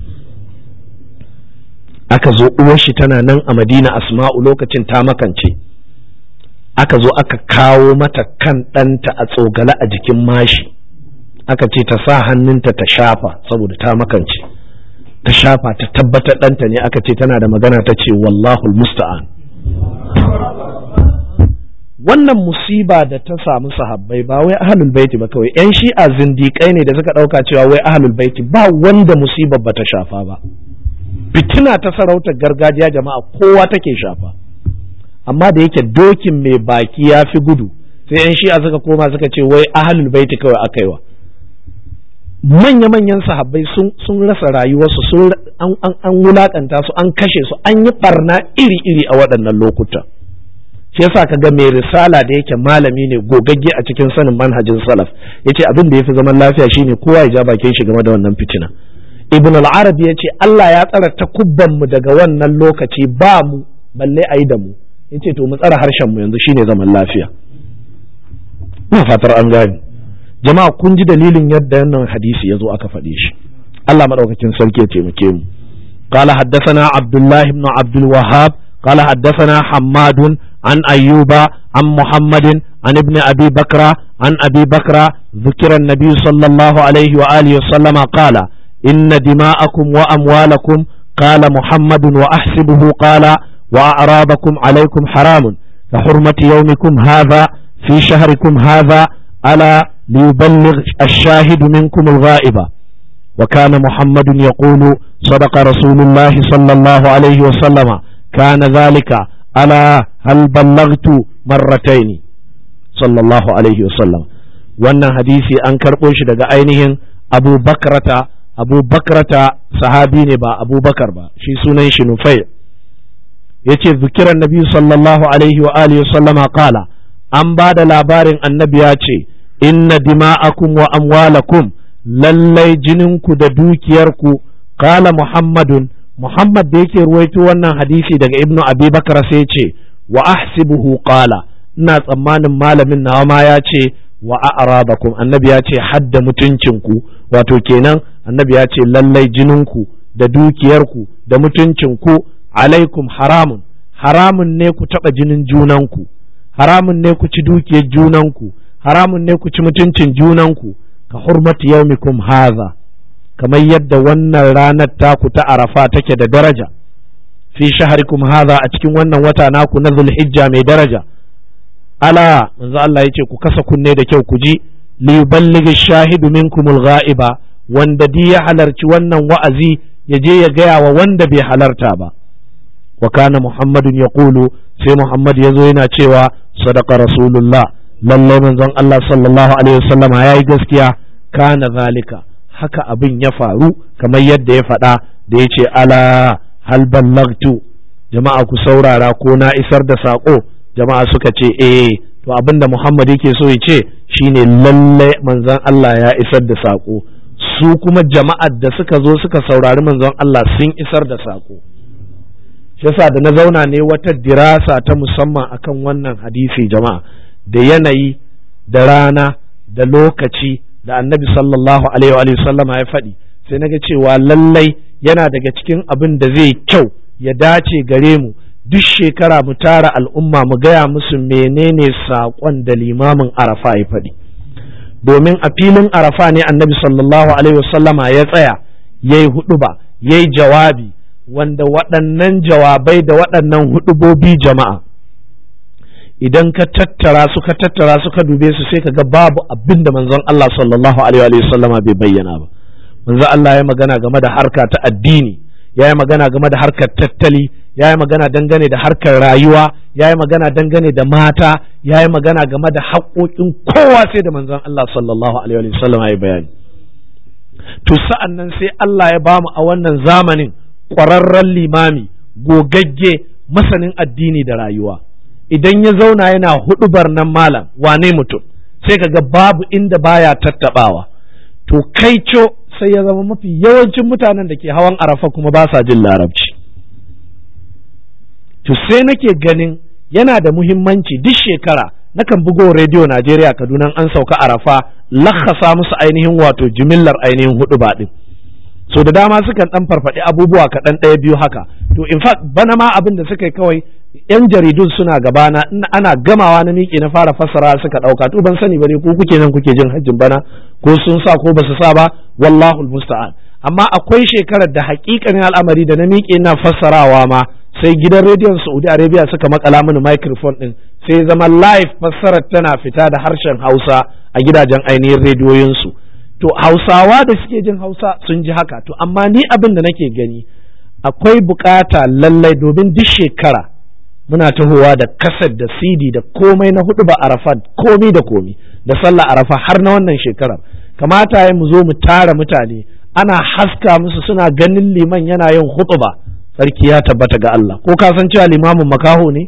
aka zo uwar shi tana nan a madina asma'u lokacin ta makance aka zo aka kawo mata kan ɗanta a tsogale a jikin mashi aka ce ta sa hannunta ta shafa saboda ta makance ta shafa ta tabbatar ɗanta ne aka ce tana da magana ta ce wallahul musta'an wannan musiba da ta samu sahabbai ba wai ahlul baiti ba kawai yan shi'a zindiƙai ne da suka ɗauka cewa wai ahlul baiti ba wanda musibar ba ta shafa ba fitina ta sarautar gargajiya jama'a kowa take shafa amma da yake dokin mai baki ya fi gudu sai yan shi'a suka koma suka ce wai ahlul baiti kawai aka yi wa manya-manyan sahabbai sun rasa rayuwarsu sun an wulakanta su an kashe su an yi barna iri-iri a waɗannan lokuta shi yasa ka ga mai risala da yake malami ne gogagge a cikin sanin manhajin salaf yace abin da yafi zaman lafiya shine kowa ya ja bakin shi game da wannan fitina ibn al-arabi yace Allah ya tsara takubban mu daga wannan lokaci ba mu balle ayi da mu yace to mu tsara harshen mu yanzu shine zaman lafiya ina fatar an gane jama'a kun ji dalilin yadda wannan hadisi ya zo aka faɗe shi Allah maɗaukakin sarki ya taimake mu قال حدثنا عبد الله بن عبد الوهاب قال حدثنا حماد عن أيوب عن محمد عن ابن أبي بكر عن أبي بكر ذكر النبي صلى الله عليه وآله وسلم قال إن دماءكم وأموالكم قال محمد وأحسبه قال وأعرابكم عليكم حرام كحرمة يومكم هذا في شهركم هذا ألا ليبلغ الشاهد منكم الغائب وكان محمد يقول صدق رسول الله صلى الله عليه وسلم كان ذلك ألا هل بلغت مرتين صلى الله عليه وسلم wannan hadisi an karɓo shi daga ainihin abu bakrata abu bakrata sahabi ne ba abu bakar ba shi sunan shi nufai ya ce zikiran nabi sallallahu alaihi wa alihi sallama kala an ba da labarin annabi ya ce inna dima'akum wa amwalakum lallai jininku da dukiyarku kala muhammadun muhammad da yake ruwaito wannan hadisi daga ibnu abi bakar sai ce wa ahsibuhu qala ina tsammanin malamin nawa ma ya ce wa a'rabakum annabi ya ce hadda mutuncinku wato kenan annabi ya ce lallai jininku da dukiyarku da mutuncinku alaikum haramun haramun ne ku taɓa jinin junanku haramun ne ku ci dukiyar junanku haramun ne ku ci mutuncin junanku ka hurmati yaumikum haza kamar yadda wannan ranar taku ta arafa take da daraja fi shaharikum haza a cikin wannan wata naku na zulhijja mai daraja ala manzo Allah yace ku kasa kunne da kyau ku ji li yuballighi shahidu minkumul ghaiba wanda di ya halarci wannan wa'azi ya je ya gaya wa wanda bai halarta ba wa kana muhammadun yaqulu sai muhammad yazo yana cewa sadaqa rasulullah lallai manzon Allah sallallahu alaihi wasallama yayi gaskiya kana zalika haka abin ya faru kamar yadda ya faɗa da ya ce ala hal ballagtu jama'a ku saurara ko na isar da saƙo jama'a suka ce eh to abin da Muhammad yake so ya ce shine lalle manzon Allah ya isar da saƙo su kuma jama'ar da suka zo suka saurari manzon Allah sun isar da saƙo yasa da na zauna ne wata dirasa ta musamman akan wannan hadisi jama'a da yanayi da rana da lokaci da annabi sallallahu alaihi wa sallama ya faɗi sai naga cewa lallai yana daga cikin abin da zai kyau ya dace gare mu duk shekara mu tara al'umma mu gaya musu menene saƙon da limamin arafa ya faɗi domin a filin arafa ne annabi sallallahu alaihi wasallama ya tsaya ya yi huɗuba ya yi jawabi wanda waɗannan jawabai da waɗannan huɗubobi jama'a idan ka tattara su ka tattara su ka dube su sai ka ga babu abin da manzon Allah sallallahu alaihi wasallama bai bayyana ba manzon Allah ya magana game da harka ta addini ya yi magana game da harkar tattali ya yi magana dangane da harkar rayuwa ya yi magana dangane da mata ya yi magana game da haƙoƙin kowa sai da manzon Allah sallallahu alaihi wasallam ya bayani to sa'an nan sai Allah ya bamu a wannan zamanin ƙwararren limami gogagge masanin addini da rayuwa idan ya zauna yana huɗubar nan malam wane mutum sai ka ga babu inda baya tattabawa to kai co sai ya zama mafi yawancin mutanen da ke hawan arafa kuma ba sa jin larabci to sai nake ganin yana da muhimmanci duk shekara nakan bugo rediyo Najeriya Kaduna an sauka arafa lakhasa musu ainihin wato jimillar ainihin hudu baɗin so da dama sukan dan farfaɗi abubuwa kaɗan ɗaya biyu haka to in fact bana ma abin da suka yi kawai yan jaridun suna gabana ana gamawa na miƙe na fara fassara suka ɗauka to ban sani ba ne ko kuke nan kuke jin hajjin bana ko sun sa ko ba su sa ba wallahu musta'an amma akwai shekarar da haƙiƙanin al'amari da na miƙe na fassarawa ma sai gidan rediyon Saudi Arabia suka makala mini microphone din sai zama live fassarar tana fita da harshen Hausa a gidajen ainihin rediyoyinsu to Hausawa da suke jin Hausa sun ji haka to amma ni abin da nake gani akwai bukata lallai domin duk shekara muna tahowa da kasar da CD da komai na hudu ba Arafat komi da komi da sallah Arafa har na wannan shekarar kamata ya mu zo mu tara mutane ana haska musu suna ganin liman yana yin hutuba sarki ya tabbata ga Allah ko ka san cewa limamin makaho ne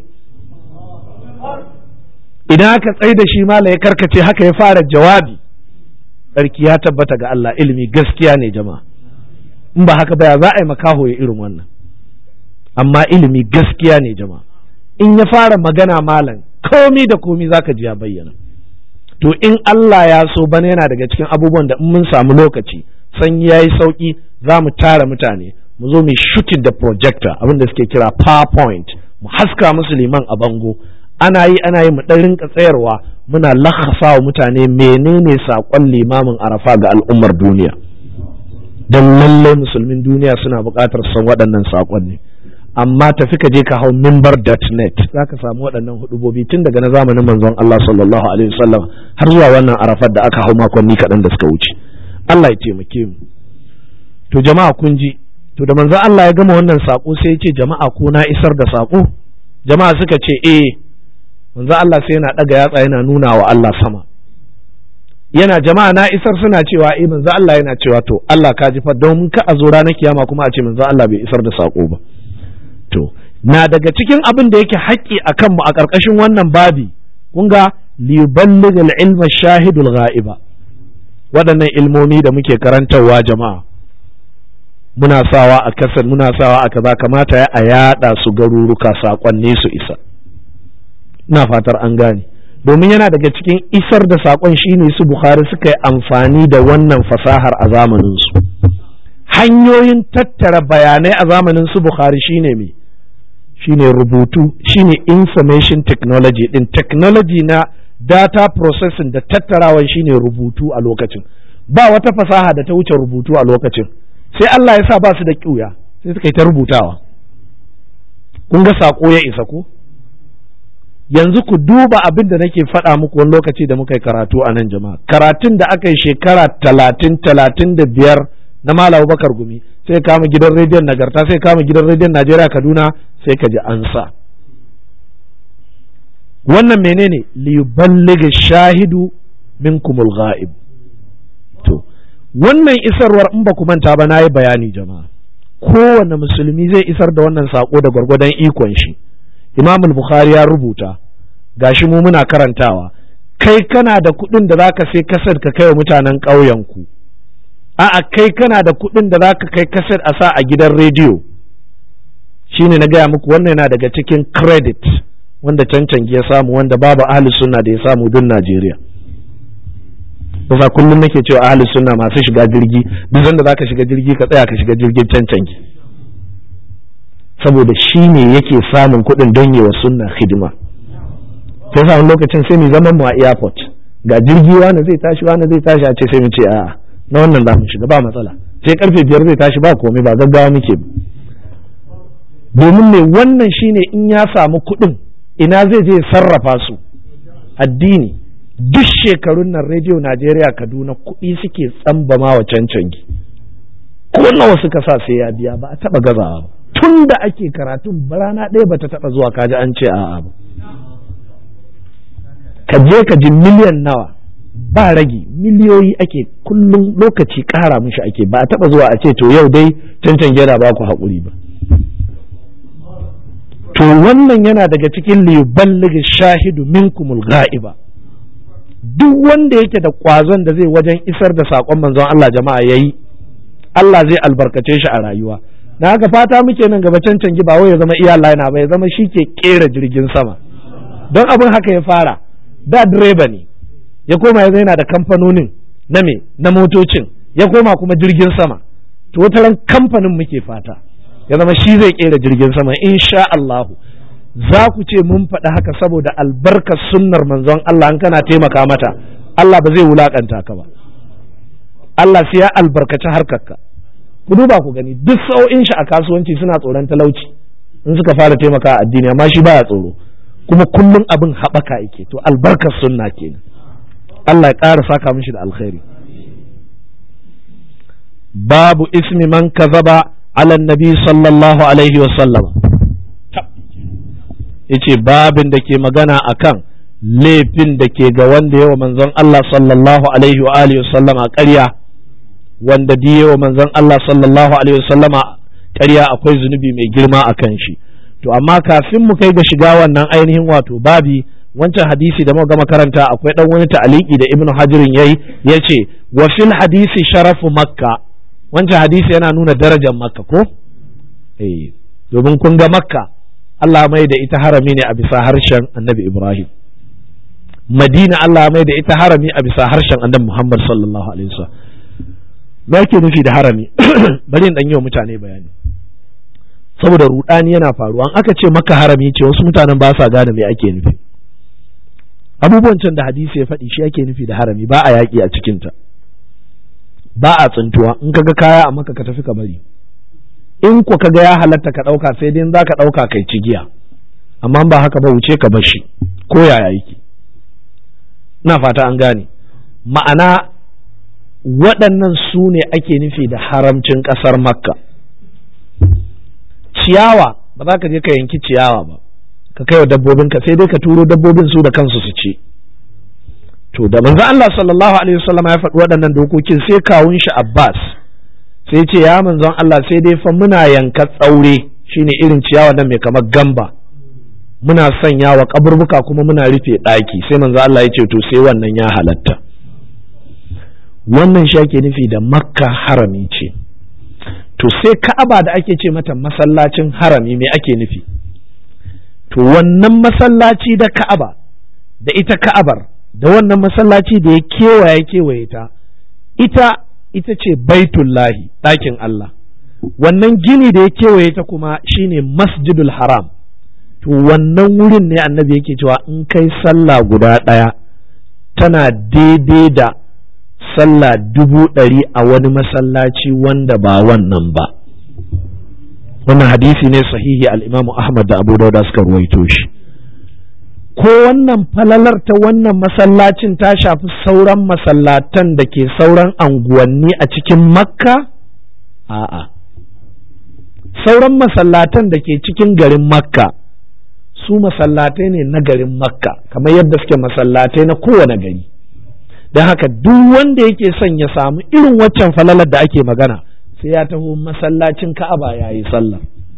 idan aka tsai da shi mala ya karkace haka ya fara jawabi sarki ya tabbata ga Allah ilimi gaskiya ne jama'a in ba haka ba ya za a yi makaho ya irin wannan amma ilimi gaskiya ne jama'a in ya fara magana malam komi da komi zaka ji ya bayyana to in Allah ya so bana yana daga cikin abubuwan da in mun samu lokaci sanyi yayi sauki za mu tara mutane mu zo mu shooting da projector abin da suke kira powerpoint mu haska musu liman a bango ana yi ana yi mu dan rinka tsayarwa muna lakhasa wa mutane menene sakon limamin arafa ga al'ummar duniya dan lallai musulmin duniya suna buƙatar san waɗannan sakonni amma tafi ka je ka hau mimbar.net za ka samu waɗannan hudubobi tun daga na zamanin manzon Allah sallallahu alaihi wasallam har zuwa wannan arafat da aka hau makonni kaɗan da suka wuce Allah ya taimake mu to jama'a kun ji to da manzon Allah ya gama wannan sako sai ya ce jama'a ko na isar da sako jama'a suka ce eh manzon Allah sai yana ɗaga yatsa yana nuna wa Allah sama yana jama'a na isar suna cewa eh manzon Allah yana cewa to Allah ka ji fa don ka a zo ranar kiyama kuma a ce manzon Allah bai isar da sako ba to na daga cikin abin da yake haƙƙi a kanmu a ƙarƙashin wannan babi kun ga liballigh ilma shahidul ghaiba waɗannan ilmomi da muke karantarwa jama'a muna sawa a kasar muna sawa a kaza kamata ya a yaɗa su garuruka saƙonni su isa ina fatar an gane domin yana daga cikin isar da saƙon shine su bukhari suka yi amfani da wannan fasahar a zamaninsu hanyoyin tattara bayanai a zamanin su bukhari shine me shine rubutu shine information technology din technology na data processing da tattarawan shine rubutu a lokacin ba wata fasaha da ta wuce rubutu a lokacin sai Allah ya sa ba su da ƙiuya sai suka yi ta rubutawa kun ga saƙo ya isa ko yanzu ku duba abin da nake faɗa muku wani lokaci da muka yi karatu a nan jama'a karatun da aka yi shekara talatin talatin da biyar na Malam Bakar Gumi sai kama gidan rediyon Nagarta sai kama gidan rediyon Najeriya Kaduna sai ka ji an sa wannan menene li yuballigha shahidu minkumul ghaib to wannan isarwar in ba ku manta ba nayi bayani jama'a kowane musulmi zai isar da wannan sako da gwargwadon ikon shi Imam Bukhari ya rubuta gashi mu muna karantawa kai kana da kuɗin da zaka sai kasar ka kai wa mutanen ƙauyen ku a'a kai kana da kuɗin da zaka kai kaset a sa a gidan rediyo shine na gaya muku wannan yana daga cikin credit wanda cancanci ya samu wanda babu ahli sunna da ya samu duk Najeriya kusa kullum nake cewa ahli sunna masu shiga jirgi duk sanda zaka shiga jirgi ka tsaya ka shiga jirgin cancanci saboda shi ne yake samun kuɗin don yi wa sunna hidima sai sa lokacin sai mu zaman mu a airport ga jirgi wani zai tashi wani zai tashi a ce sai mu ce a'a na wannan za mu shiga ba matsala sai karfe biyar zai tashi ba komai ba gaggawa muke domin mai wannan shine in ya samu kuɗin ina zai je sarrafa su addini duk shekarun nan rediyo najeriya kaduna kuɗi suke tsambama wa cancangi ko nawa suka sa sai ya biya ba a taɓa gazawa ba tun da ake karatun rana ɗaya ba ta taɓa zuwa kaji an ce a'a ba ka je ka ji miliyan nawa ba ragi miliyoyi ake kullum lokaci ƙara mishi ake ba a taɓa zuwa a ce to yau dai cancan gera ba ku haƙuri ba to wannan yana daga cikin liyuballighi shahidu minkumul ga'iba duk wanda yake da ƙwazon da zai wajen isar da saƙon manzon Allah jama'a yayi Allah zai albarkace shi a rayuwa na haka fata muke nan gaba can canji ba wai ya zama iya lina ba ya zama shi ke kera jirgin sama don abin haka ya fara da direba ne ya koma ya yana da kamfanonin na me na motocin ya koma kuma jirgin sama to wata ran kamfanin muke fata ya zama shi zai kera jirgin sama insha Allah za ku ce mun faɗi haka saboda albarkar sunnar manzon Allah an kana taimaka mata Allah ba zai wulakanta ka ba Allah sai ya albarkaci harkarka ku duba ku gani duk sa'o'in shi a kasuwanci suna tsoron talauci in suka fara taimaka a addini amma shi baya tsoro kuma kullum abin haɓaka yake to albarkar sunna kenan Allah ya ƙara saka mishi da alkhairi babu ismi man kazaba ala nabi sallallahu alaihi wa sallam yace babin da ke magana akan laifin da ke ga wanda yawa manzon Allah sallallahu alaihi wa alihi wa sallama ƙarya wanda da yawa manzon Allah sallallahu alaihi wa sallama ƙarya akwai zunubi mai girma akan shi to amma kafin mu kai ga shiga wannan ainihin wato babi wancan hadisi da muka gama karanta akwai dan wani ta'aliki da ibnu hajirin yayi yace wa fil hadisi sharafu makka wancan hadisi yana nuna darajar makka ko eh domin kun ga makka Allah mai da ita harami ne a bisa harshen annabi ibrahim madina Allah mai da ita harami a bisa harshen annabi muhammad sallallahu alaihi wasallam me yake nufi da harami bari in dan yi wa mutane bayani saboda rudani yana faruwa an aka ce maka harami ce wasu mutanen ba sa gane me ake nufi abubuwan can da hadisi ya faɗi shi ake nufi da harami ba a yaƙi a cikinta ba a tsintuwa in ka ga kaya a maka ka tafi ka bari in ku ka ga ya halatta ka ɗauka sai dai za ka ɗauka kai cigiya amma ba haka ba wuce ka bar shi ko yaya yake ina fata an gane ma'ana waɗannan su ne ake nufi da haramcin ƙasar makka ciyawa ba za ka je ka yanki ciyawa ba ka kai wa dabbobinka sai dai ka turo dabbobin su da kansu su ci to da manzo Allah sallallahu alaihi wasallam ya faɗi waɗannan dokokin sai kawun shi Abbas sai ce ya manzon Allah sai dai fa muna yanka tsaure shine irin ciyawa nan mai kamar gamba muna sanya wa kaburbuka kuma muna rufe ɗaki sai manzo Allah ya ce to sai wannan ya halatta wannan shi ake nufi da makka harami ce to sai ka'aba da ake ce mata masallacin harami me ake nufi to wannan masallaci da ka'aba da ita ka'abar da wannan masallaci da ya kewaye kewaye ta ita ita ce baitullahi ɗakin Allah wannan gini da ya kewaye ta kuma shine masjidul haram to wannan wurin ne annabi yake cewa in kai sallah guda ɗaya tana daidai da sallah dubu ɗari a wani masallaci wanda ba wannan ba wannan hadisi ne sahihi al'imamu ahmad da abu dauda suka ruwaito shi ko wannan falalar ta wannan masallacin ta shafi sauran masallatan da ke sauran anguwanni a cikin makka a'a sauran masallatan da ke cikin garin makka su masallatai ne na garin makka kamar yadda suke masallatai na kowane gari don haka duk wanda yake son ya samu irin waccan falalar da ake magana sai ya taho masallacin ka'aba ya yi sallah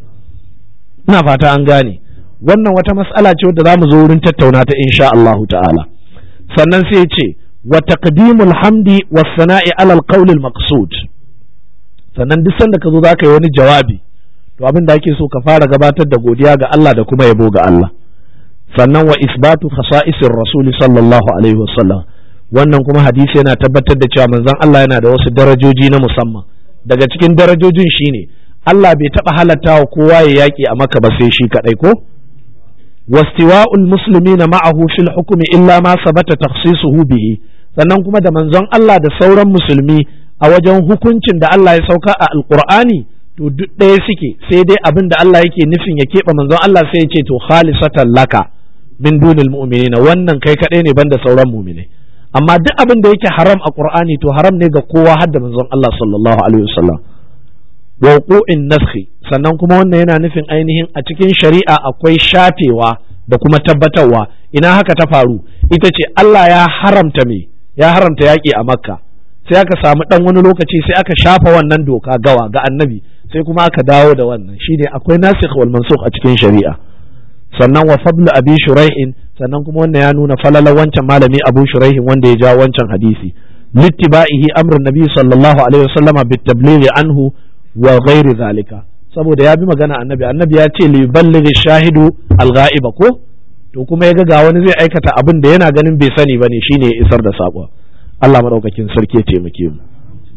ina fata an gane wannan wata mas'ala ce wadda za mu zo wurin tattauna ta insha Allah ta'ala sannan sai ce wa taqdimul hamdi was sana'i alal qawl al maqsud sannan duk sanda ka zo za ka yi wani jawabi to abin da ake so ka fara gabatar da godiya ga Allah da kuma yabo ga Allah sannan wa isbatu khasa'isir rasuli sallallahu alaihi wasallam wannan kuma hadisi yana tabbatar da cewa manzon Allah yana da wasu darajoji na musamman daga cikin darajojin shine Allah bai taɓa halatta wa kowa ya yaƙi a maka ba sai shi kaɗai ko wastiwa'ul muslimina ma'ahu fil hukmi illa ma sabata takhsisuhu bihi sannan kuma da manzon Allah da sauran musulmi a wajen hukuncin da Allah ya sauka a alqur'ani to duk ɗaya suke sai dai abin da Allah yake nufin ya keɓe manzon Allah sai ya ce to khalisatan laka min dunil mu'minina wannan kai kaɗai ne banda sauran mu'minai amma duk abin da yake haram a qur'ani to haram ne ga kowa har da manzon Allah sallallahu alaihi wasallam wauqu'in naskhi sannan kuma wannan yana nufin ainihin a cikin shari'a akwai shafewa da kuma tabbatarwa ina haka ta faru ita ce Allah ya haramta me ya haramta yaƙi a makka sai aka samu dan wani lokaci sai aka shafa wannan doka gawa ga annabi sai kuma aka dawo da wannan shine akwai nasikh wal mansukh a cikin shari'a sannan wa fadlu abi shurai'in sannan kuma wannan ya nuna falala wancan malami Abu Shuraihin wanda ya ja wancan hadisi littiba'ihi amrun nabi sallallahu alaihi wasallama bitablighi anhu wa ghairi zalika saboda ya bi magana annabi annabi ya ce li ballighi shahidu al-ghaiba ko to kuma yaga ga wani zai aikata abin da yana ganin bai sani bane shine ya isar da sako Allah madaukakin sarki ya taimake mu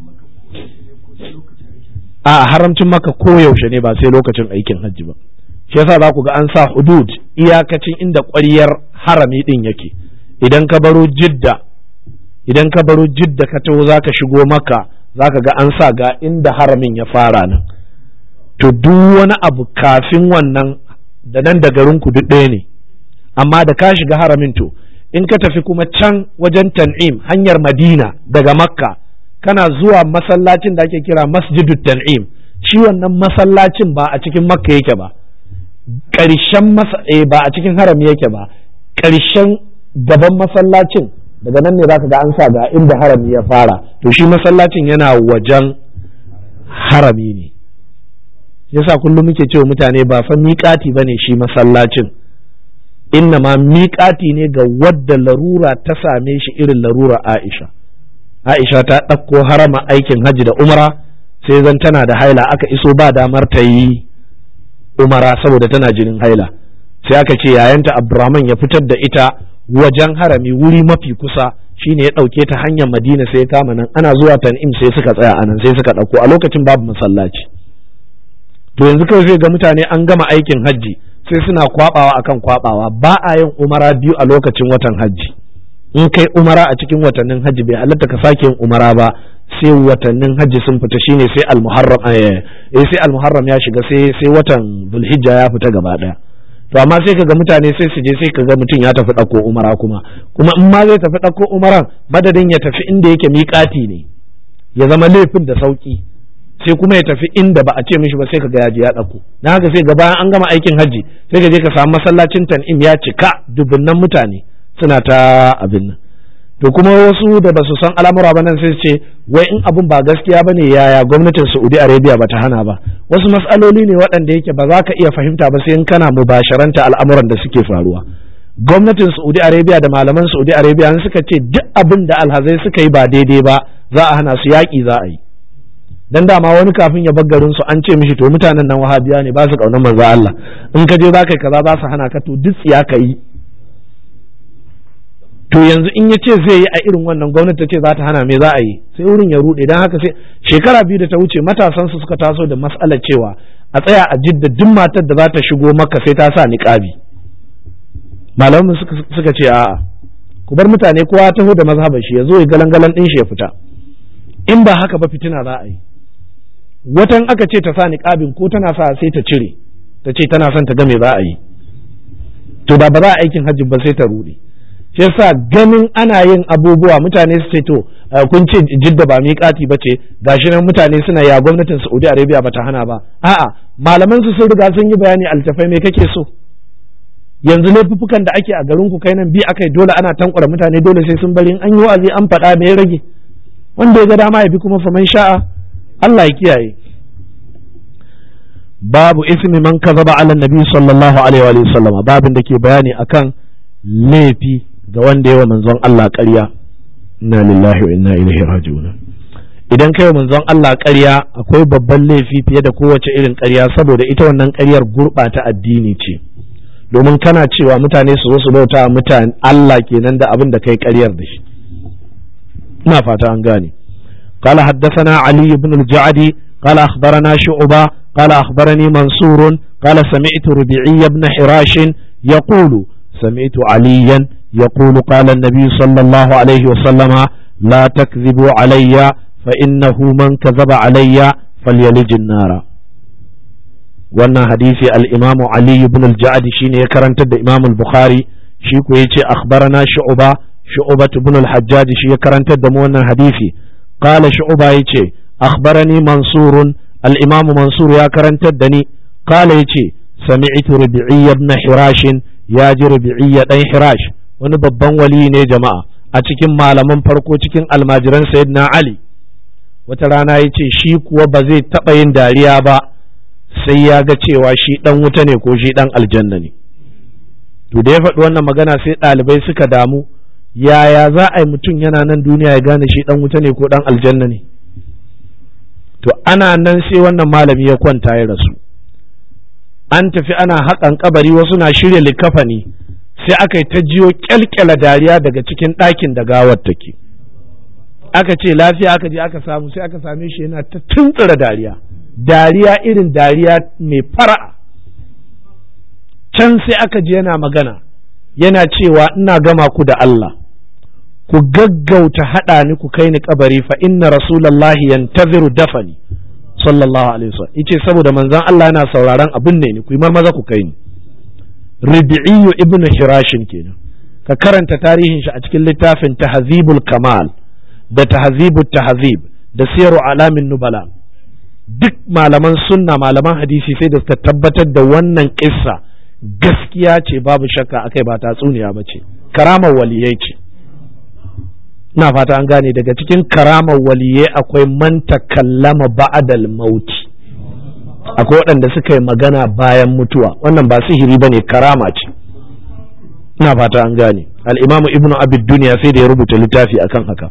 a haramcin maka koyaushe ne ba sai lokacin aikin hajji ba shi yasa za ku ga an sa hudud iyakacin inda ƙwaryar harami din yake idan ka baro jidda idan ka baro jidda ka taho za ka shigo maka za ka ga an sa ga inda haramin ya fara nan to duk wani abu kafin wannan da nan da garinku duk ɗaya ne amma da ka shiga haramin to in ka tafi kuma can wajen tan'im hanyar madina daga makka kana zuwa masallacin da ake kira masjidu tan'im shi wannan masallacin ba a cikin makka yake ba ƙarshen ba a cikin harami yake ba ƙarshen gaban masallacin daga nan ne za ka ga an sa ga inda harami ya fara to shi masallacin yana wajen harami ne yasa kullum muke cewa mutane ba fa miƙati bane shi masallacin inna ma miƙati ne ga wadda larura ta same shi irin larura Aisha Aisha ta ɗauko harama aikin hajji da umara sai zan tana da haila aka iso ba damar ta yi umara saboda tana jinin haila sai aka ce yayanta Abdurrahman ya fitar da ita wajen harami wuri mafi kusa shine ya ɗauke ta hanyar Madina sai ya kama nan ana zuwa Tan'im sai suka tsaya anan sai suka ɗauko a lokacin babu masallaci to yanzu kawai zai ga mutane an gama aikin hajji sai suna kwabawa akan kwabawa ba a yin umara biyu a lokacin watan hajji in kai umara a cikin watannin hajji bai halatta ka sake yin umara ba sai watannin hajji sun fita shine sai almuharram eh sai almuharram ya shiga sai sai watan zulhijja ya fita gaba daya to amma sai kaga mutane sai su je sai kaga mutum ya tafi ɗauko umara kuma kuma in ma zai tafi ɗauko umaran madadin ya tafi inda yake miƙati ne ya zama laifin da sauki sai kuma ya tafi inda ba a ce mishi ba sai kaga ya je ya ɗauko na haka sai ga bayan an gama aikin hajji sai ka je ka samu masallacin tan'im ya cika dubunnan mutane suna ta abin nan to kuma wasu da ba su san al'amura ba nan sai ce wai in abin ba gaskiya bane yaya gwamnatin Saudi Arabia ba ta hana ba wasu mas'aloli ne waɗanda yake ba za ka iya fahimta ba sai in kana mubasharanta al'amuran da suke faruwa gwamnatin Saudi Arabia da malaman Saudi Arabia suka ce duk abin da alhazai suka yi ba daidai ba za a hana su yaƙi za a yi dan dama wani kafin ya garin su an ce mishi to mutanen nan wahabiya ne ba su kaunar manzo Allah in ka je za ka yi kaza za su hana ka to duk tsiya ka yi to yanzu in ya ce zai yi a irin wannan gwamnati ta ce za ta hana me za a yi sai wurin ya rude dan haka sai shekara biyu da ta wuce matasan su suka taso da mas'alar cewa a tsaya a jidda duk matar da za ta shigo maka sai ta sa niqabi malaman suka ce a'a ku bar mutane kowa ya taho da mazhaban shi ya zo ya galan-galan din shi ya fita in ba haka ba fitina za a yi watan aka ce ta sa niqabin ko tana sa sai ta cire ta ce tana son ta ga me za a yi to da ba za a aikin hajji ba sai ta rude shi yasa ganin ana yin abubuwa mutane su ce to kun ce jidda ba miƙati ba ce gashi nan mutane suna ya gwamnatin Saudi Arabia ba ta hana ba a'a malaman su sun riga sun yi bayani altafai me kake so yanzu laifuffukan da ake a garin ku kai nan bi akai dole ana tankura mutane dole sai sun bari an yi wa'azi an faɗa me ya rage wanda ya ga dama ya bi kuma faman sha'a Allah ya kiyaye babu ismi man kazaba ala nabi sallallahu alaihi wa sallam babin da ke bayani akan laifi ga wanda yawa manzon Allah ƙarya inna lillahi wa inna ilaihi raji'un idan kai manzon Allah ƙarya akwai babban laifi fiye da kowace irin ƙarya saboda ita wannan ƙaryar gurɓata addini ce domin kana cewa mutane su zo su bauta mutane Allah kenan da abin da kai ƙaryar da shi ina fata an gane قال حدثنا علي بن الجعدي قال أخبرنا شعبة قال أخبرني منصور قال سمعت ربيعي بن حراش يقول سمعت عليا يقول قال النبي صلى الله عليه وسلم لا تكذبوا علي فإنه من كذب علي فليلج النار wannan hadisi al-imamu Ali ibn al-Ja'd shine ya karantar da Imam al-Bukhari shi ko yace akhbarana Shu'ba Shu'ba ibn al-Hajjaj shi ya karantar da mu wannan hadisi qala Shu'ba yace akhbarani Mansur al-Imam Mansur ya karantar da ni qala yace sami'tu Rabi'i ibn Hirash ya ji Rabi'i dan Hirash wani babban wali ne jama'a a cikin malaman farko cikin almajiran Sayyidina Ali wata rana yace shi kuwa ba zai taɓa yin dariya ba sai ya ga cewa shi ɗan wuta ne ko shi ɗan aljanna ne to da ya faɗi wannan magana sai ɗalibai suka damu yaya za a yi mutum yana nan duniya ya gane shi ɗan wuta ne ko ɗan aljanna ne to ana nan sai wannan malami ya kwanta ya rasu an tafi ana haƙan kabari wasu na shirya likafani sai aka yi ta jiyo kyalkyala dariya daga cikin ɗakin da gawar take aka ce lafiya aka je aka samu sai aka same shi yana ta tuntsura dariya dariya irin dariya mai fara'a can sai aka je yana magana yana cewa ina gama ku da Allah ku gaggauta haɗa ni ku kai ni kabari fa inna rasulallahi yantaziru dafani sallallahu alaihi wasallam yace saboda manzon Allah yana sauraron abin ne ni ku yi maza ku kai ni Rabi'iyyu ibn Hirashin kenan ka karanta tarihin shi a cikin littafin Tahzibul Kamal da Tahzibut Tahzib da Siyaru Alamin Nubala duk malaman sunna malaman hadisi sai da suka tabbatar da wannan kissa gaskiya ce babu shakka akai ba tatsuniya ba ce karamar waliyai ce ina fata an gane daga cikin karamar waliyai akwai man takallama ba'dal mauti akwai waɗanda suka yi magana bayan mutuwa wannan ba sihiri ba ne karama ce ina fata an gane al'imamu ibnu abid duniya sai da ya rubuta littafi akan haka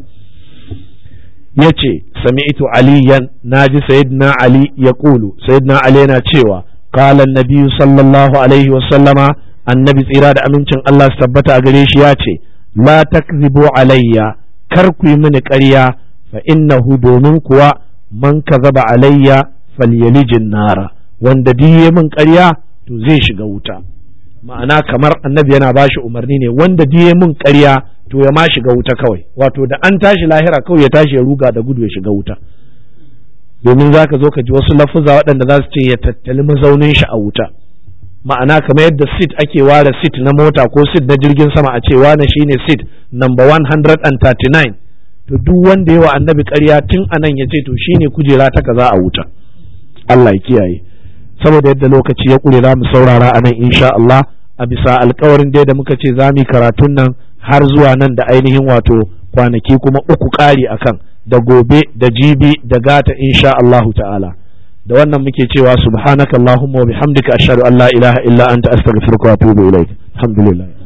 ya ce sami'tu aliyan na ji sayyidina ali ya ƙulu sayyidina ali yana cewa qala annabi sallallahu alaihi wa sallama annabi tsira da amincin Allah su tabbata a gare shi ya ce la takzibu alayya kar ku yi mini ƙarya fa innahu domin kuwa man kazaba alayya falyalijin nara wanda diye min ƙarya to zai shiga wuta ma'ana kamar annabi yana bashi umarni ne wanda diye min ƙarya to ya ma shiga wuta kawai wato da an tashi lahira kawai ya tashi ya ruga da gudu ya shiga wuta domin za ka zo ka ji wasu lafuza waɗanda za su ce ya tattali mazaunin shi a wuta ma'ana kamar yadda sit ake ware sit na mota ko sit na jirgin sama a ce wane shine sit number 139 to duk wanda yawa annabi ƙarya tun anan ya ce to shine kujera ta kaza a wuta Allah ya kiyaye saboda yadda lokaci ya ƙure za mu saurara a nan insha Allah a bisa alkawarin dai da muka ce za mu yi karatun nan har zuwa nan da ainihin wato kwanaki kuma uku ƙari akan da gobe da jibi da gata insha Allahu ta'ala da wannan muke cewa subhanakallahumma wa bihamdika ashhadu an la ilaha illa anta astaghfiruka wa atubu ilaik alhamdulillah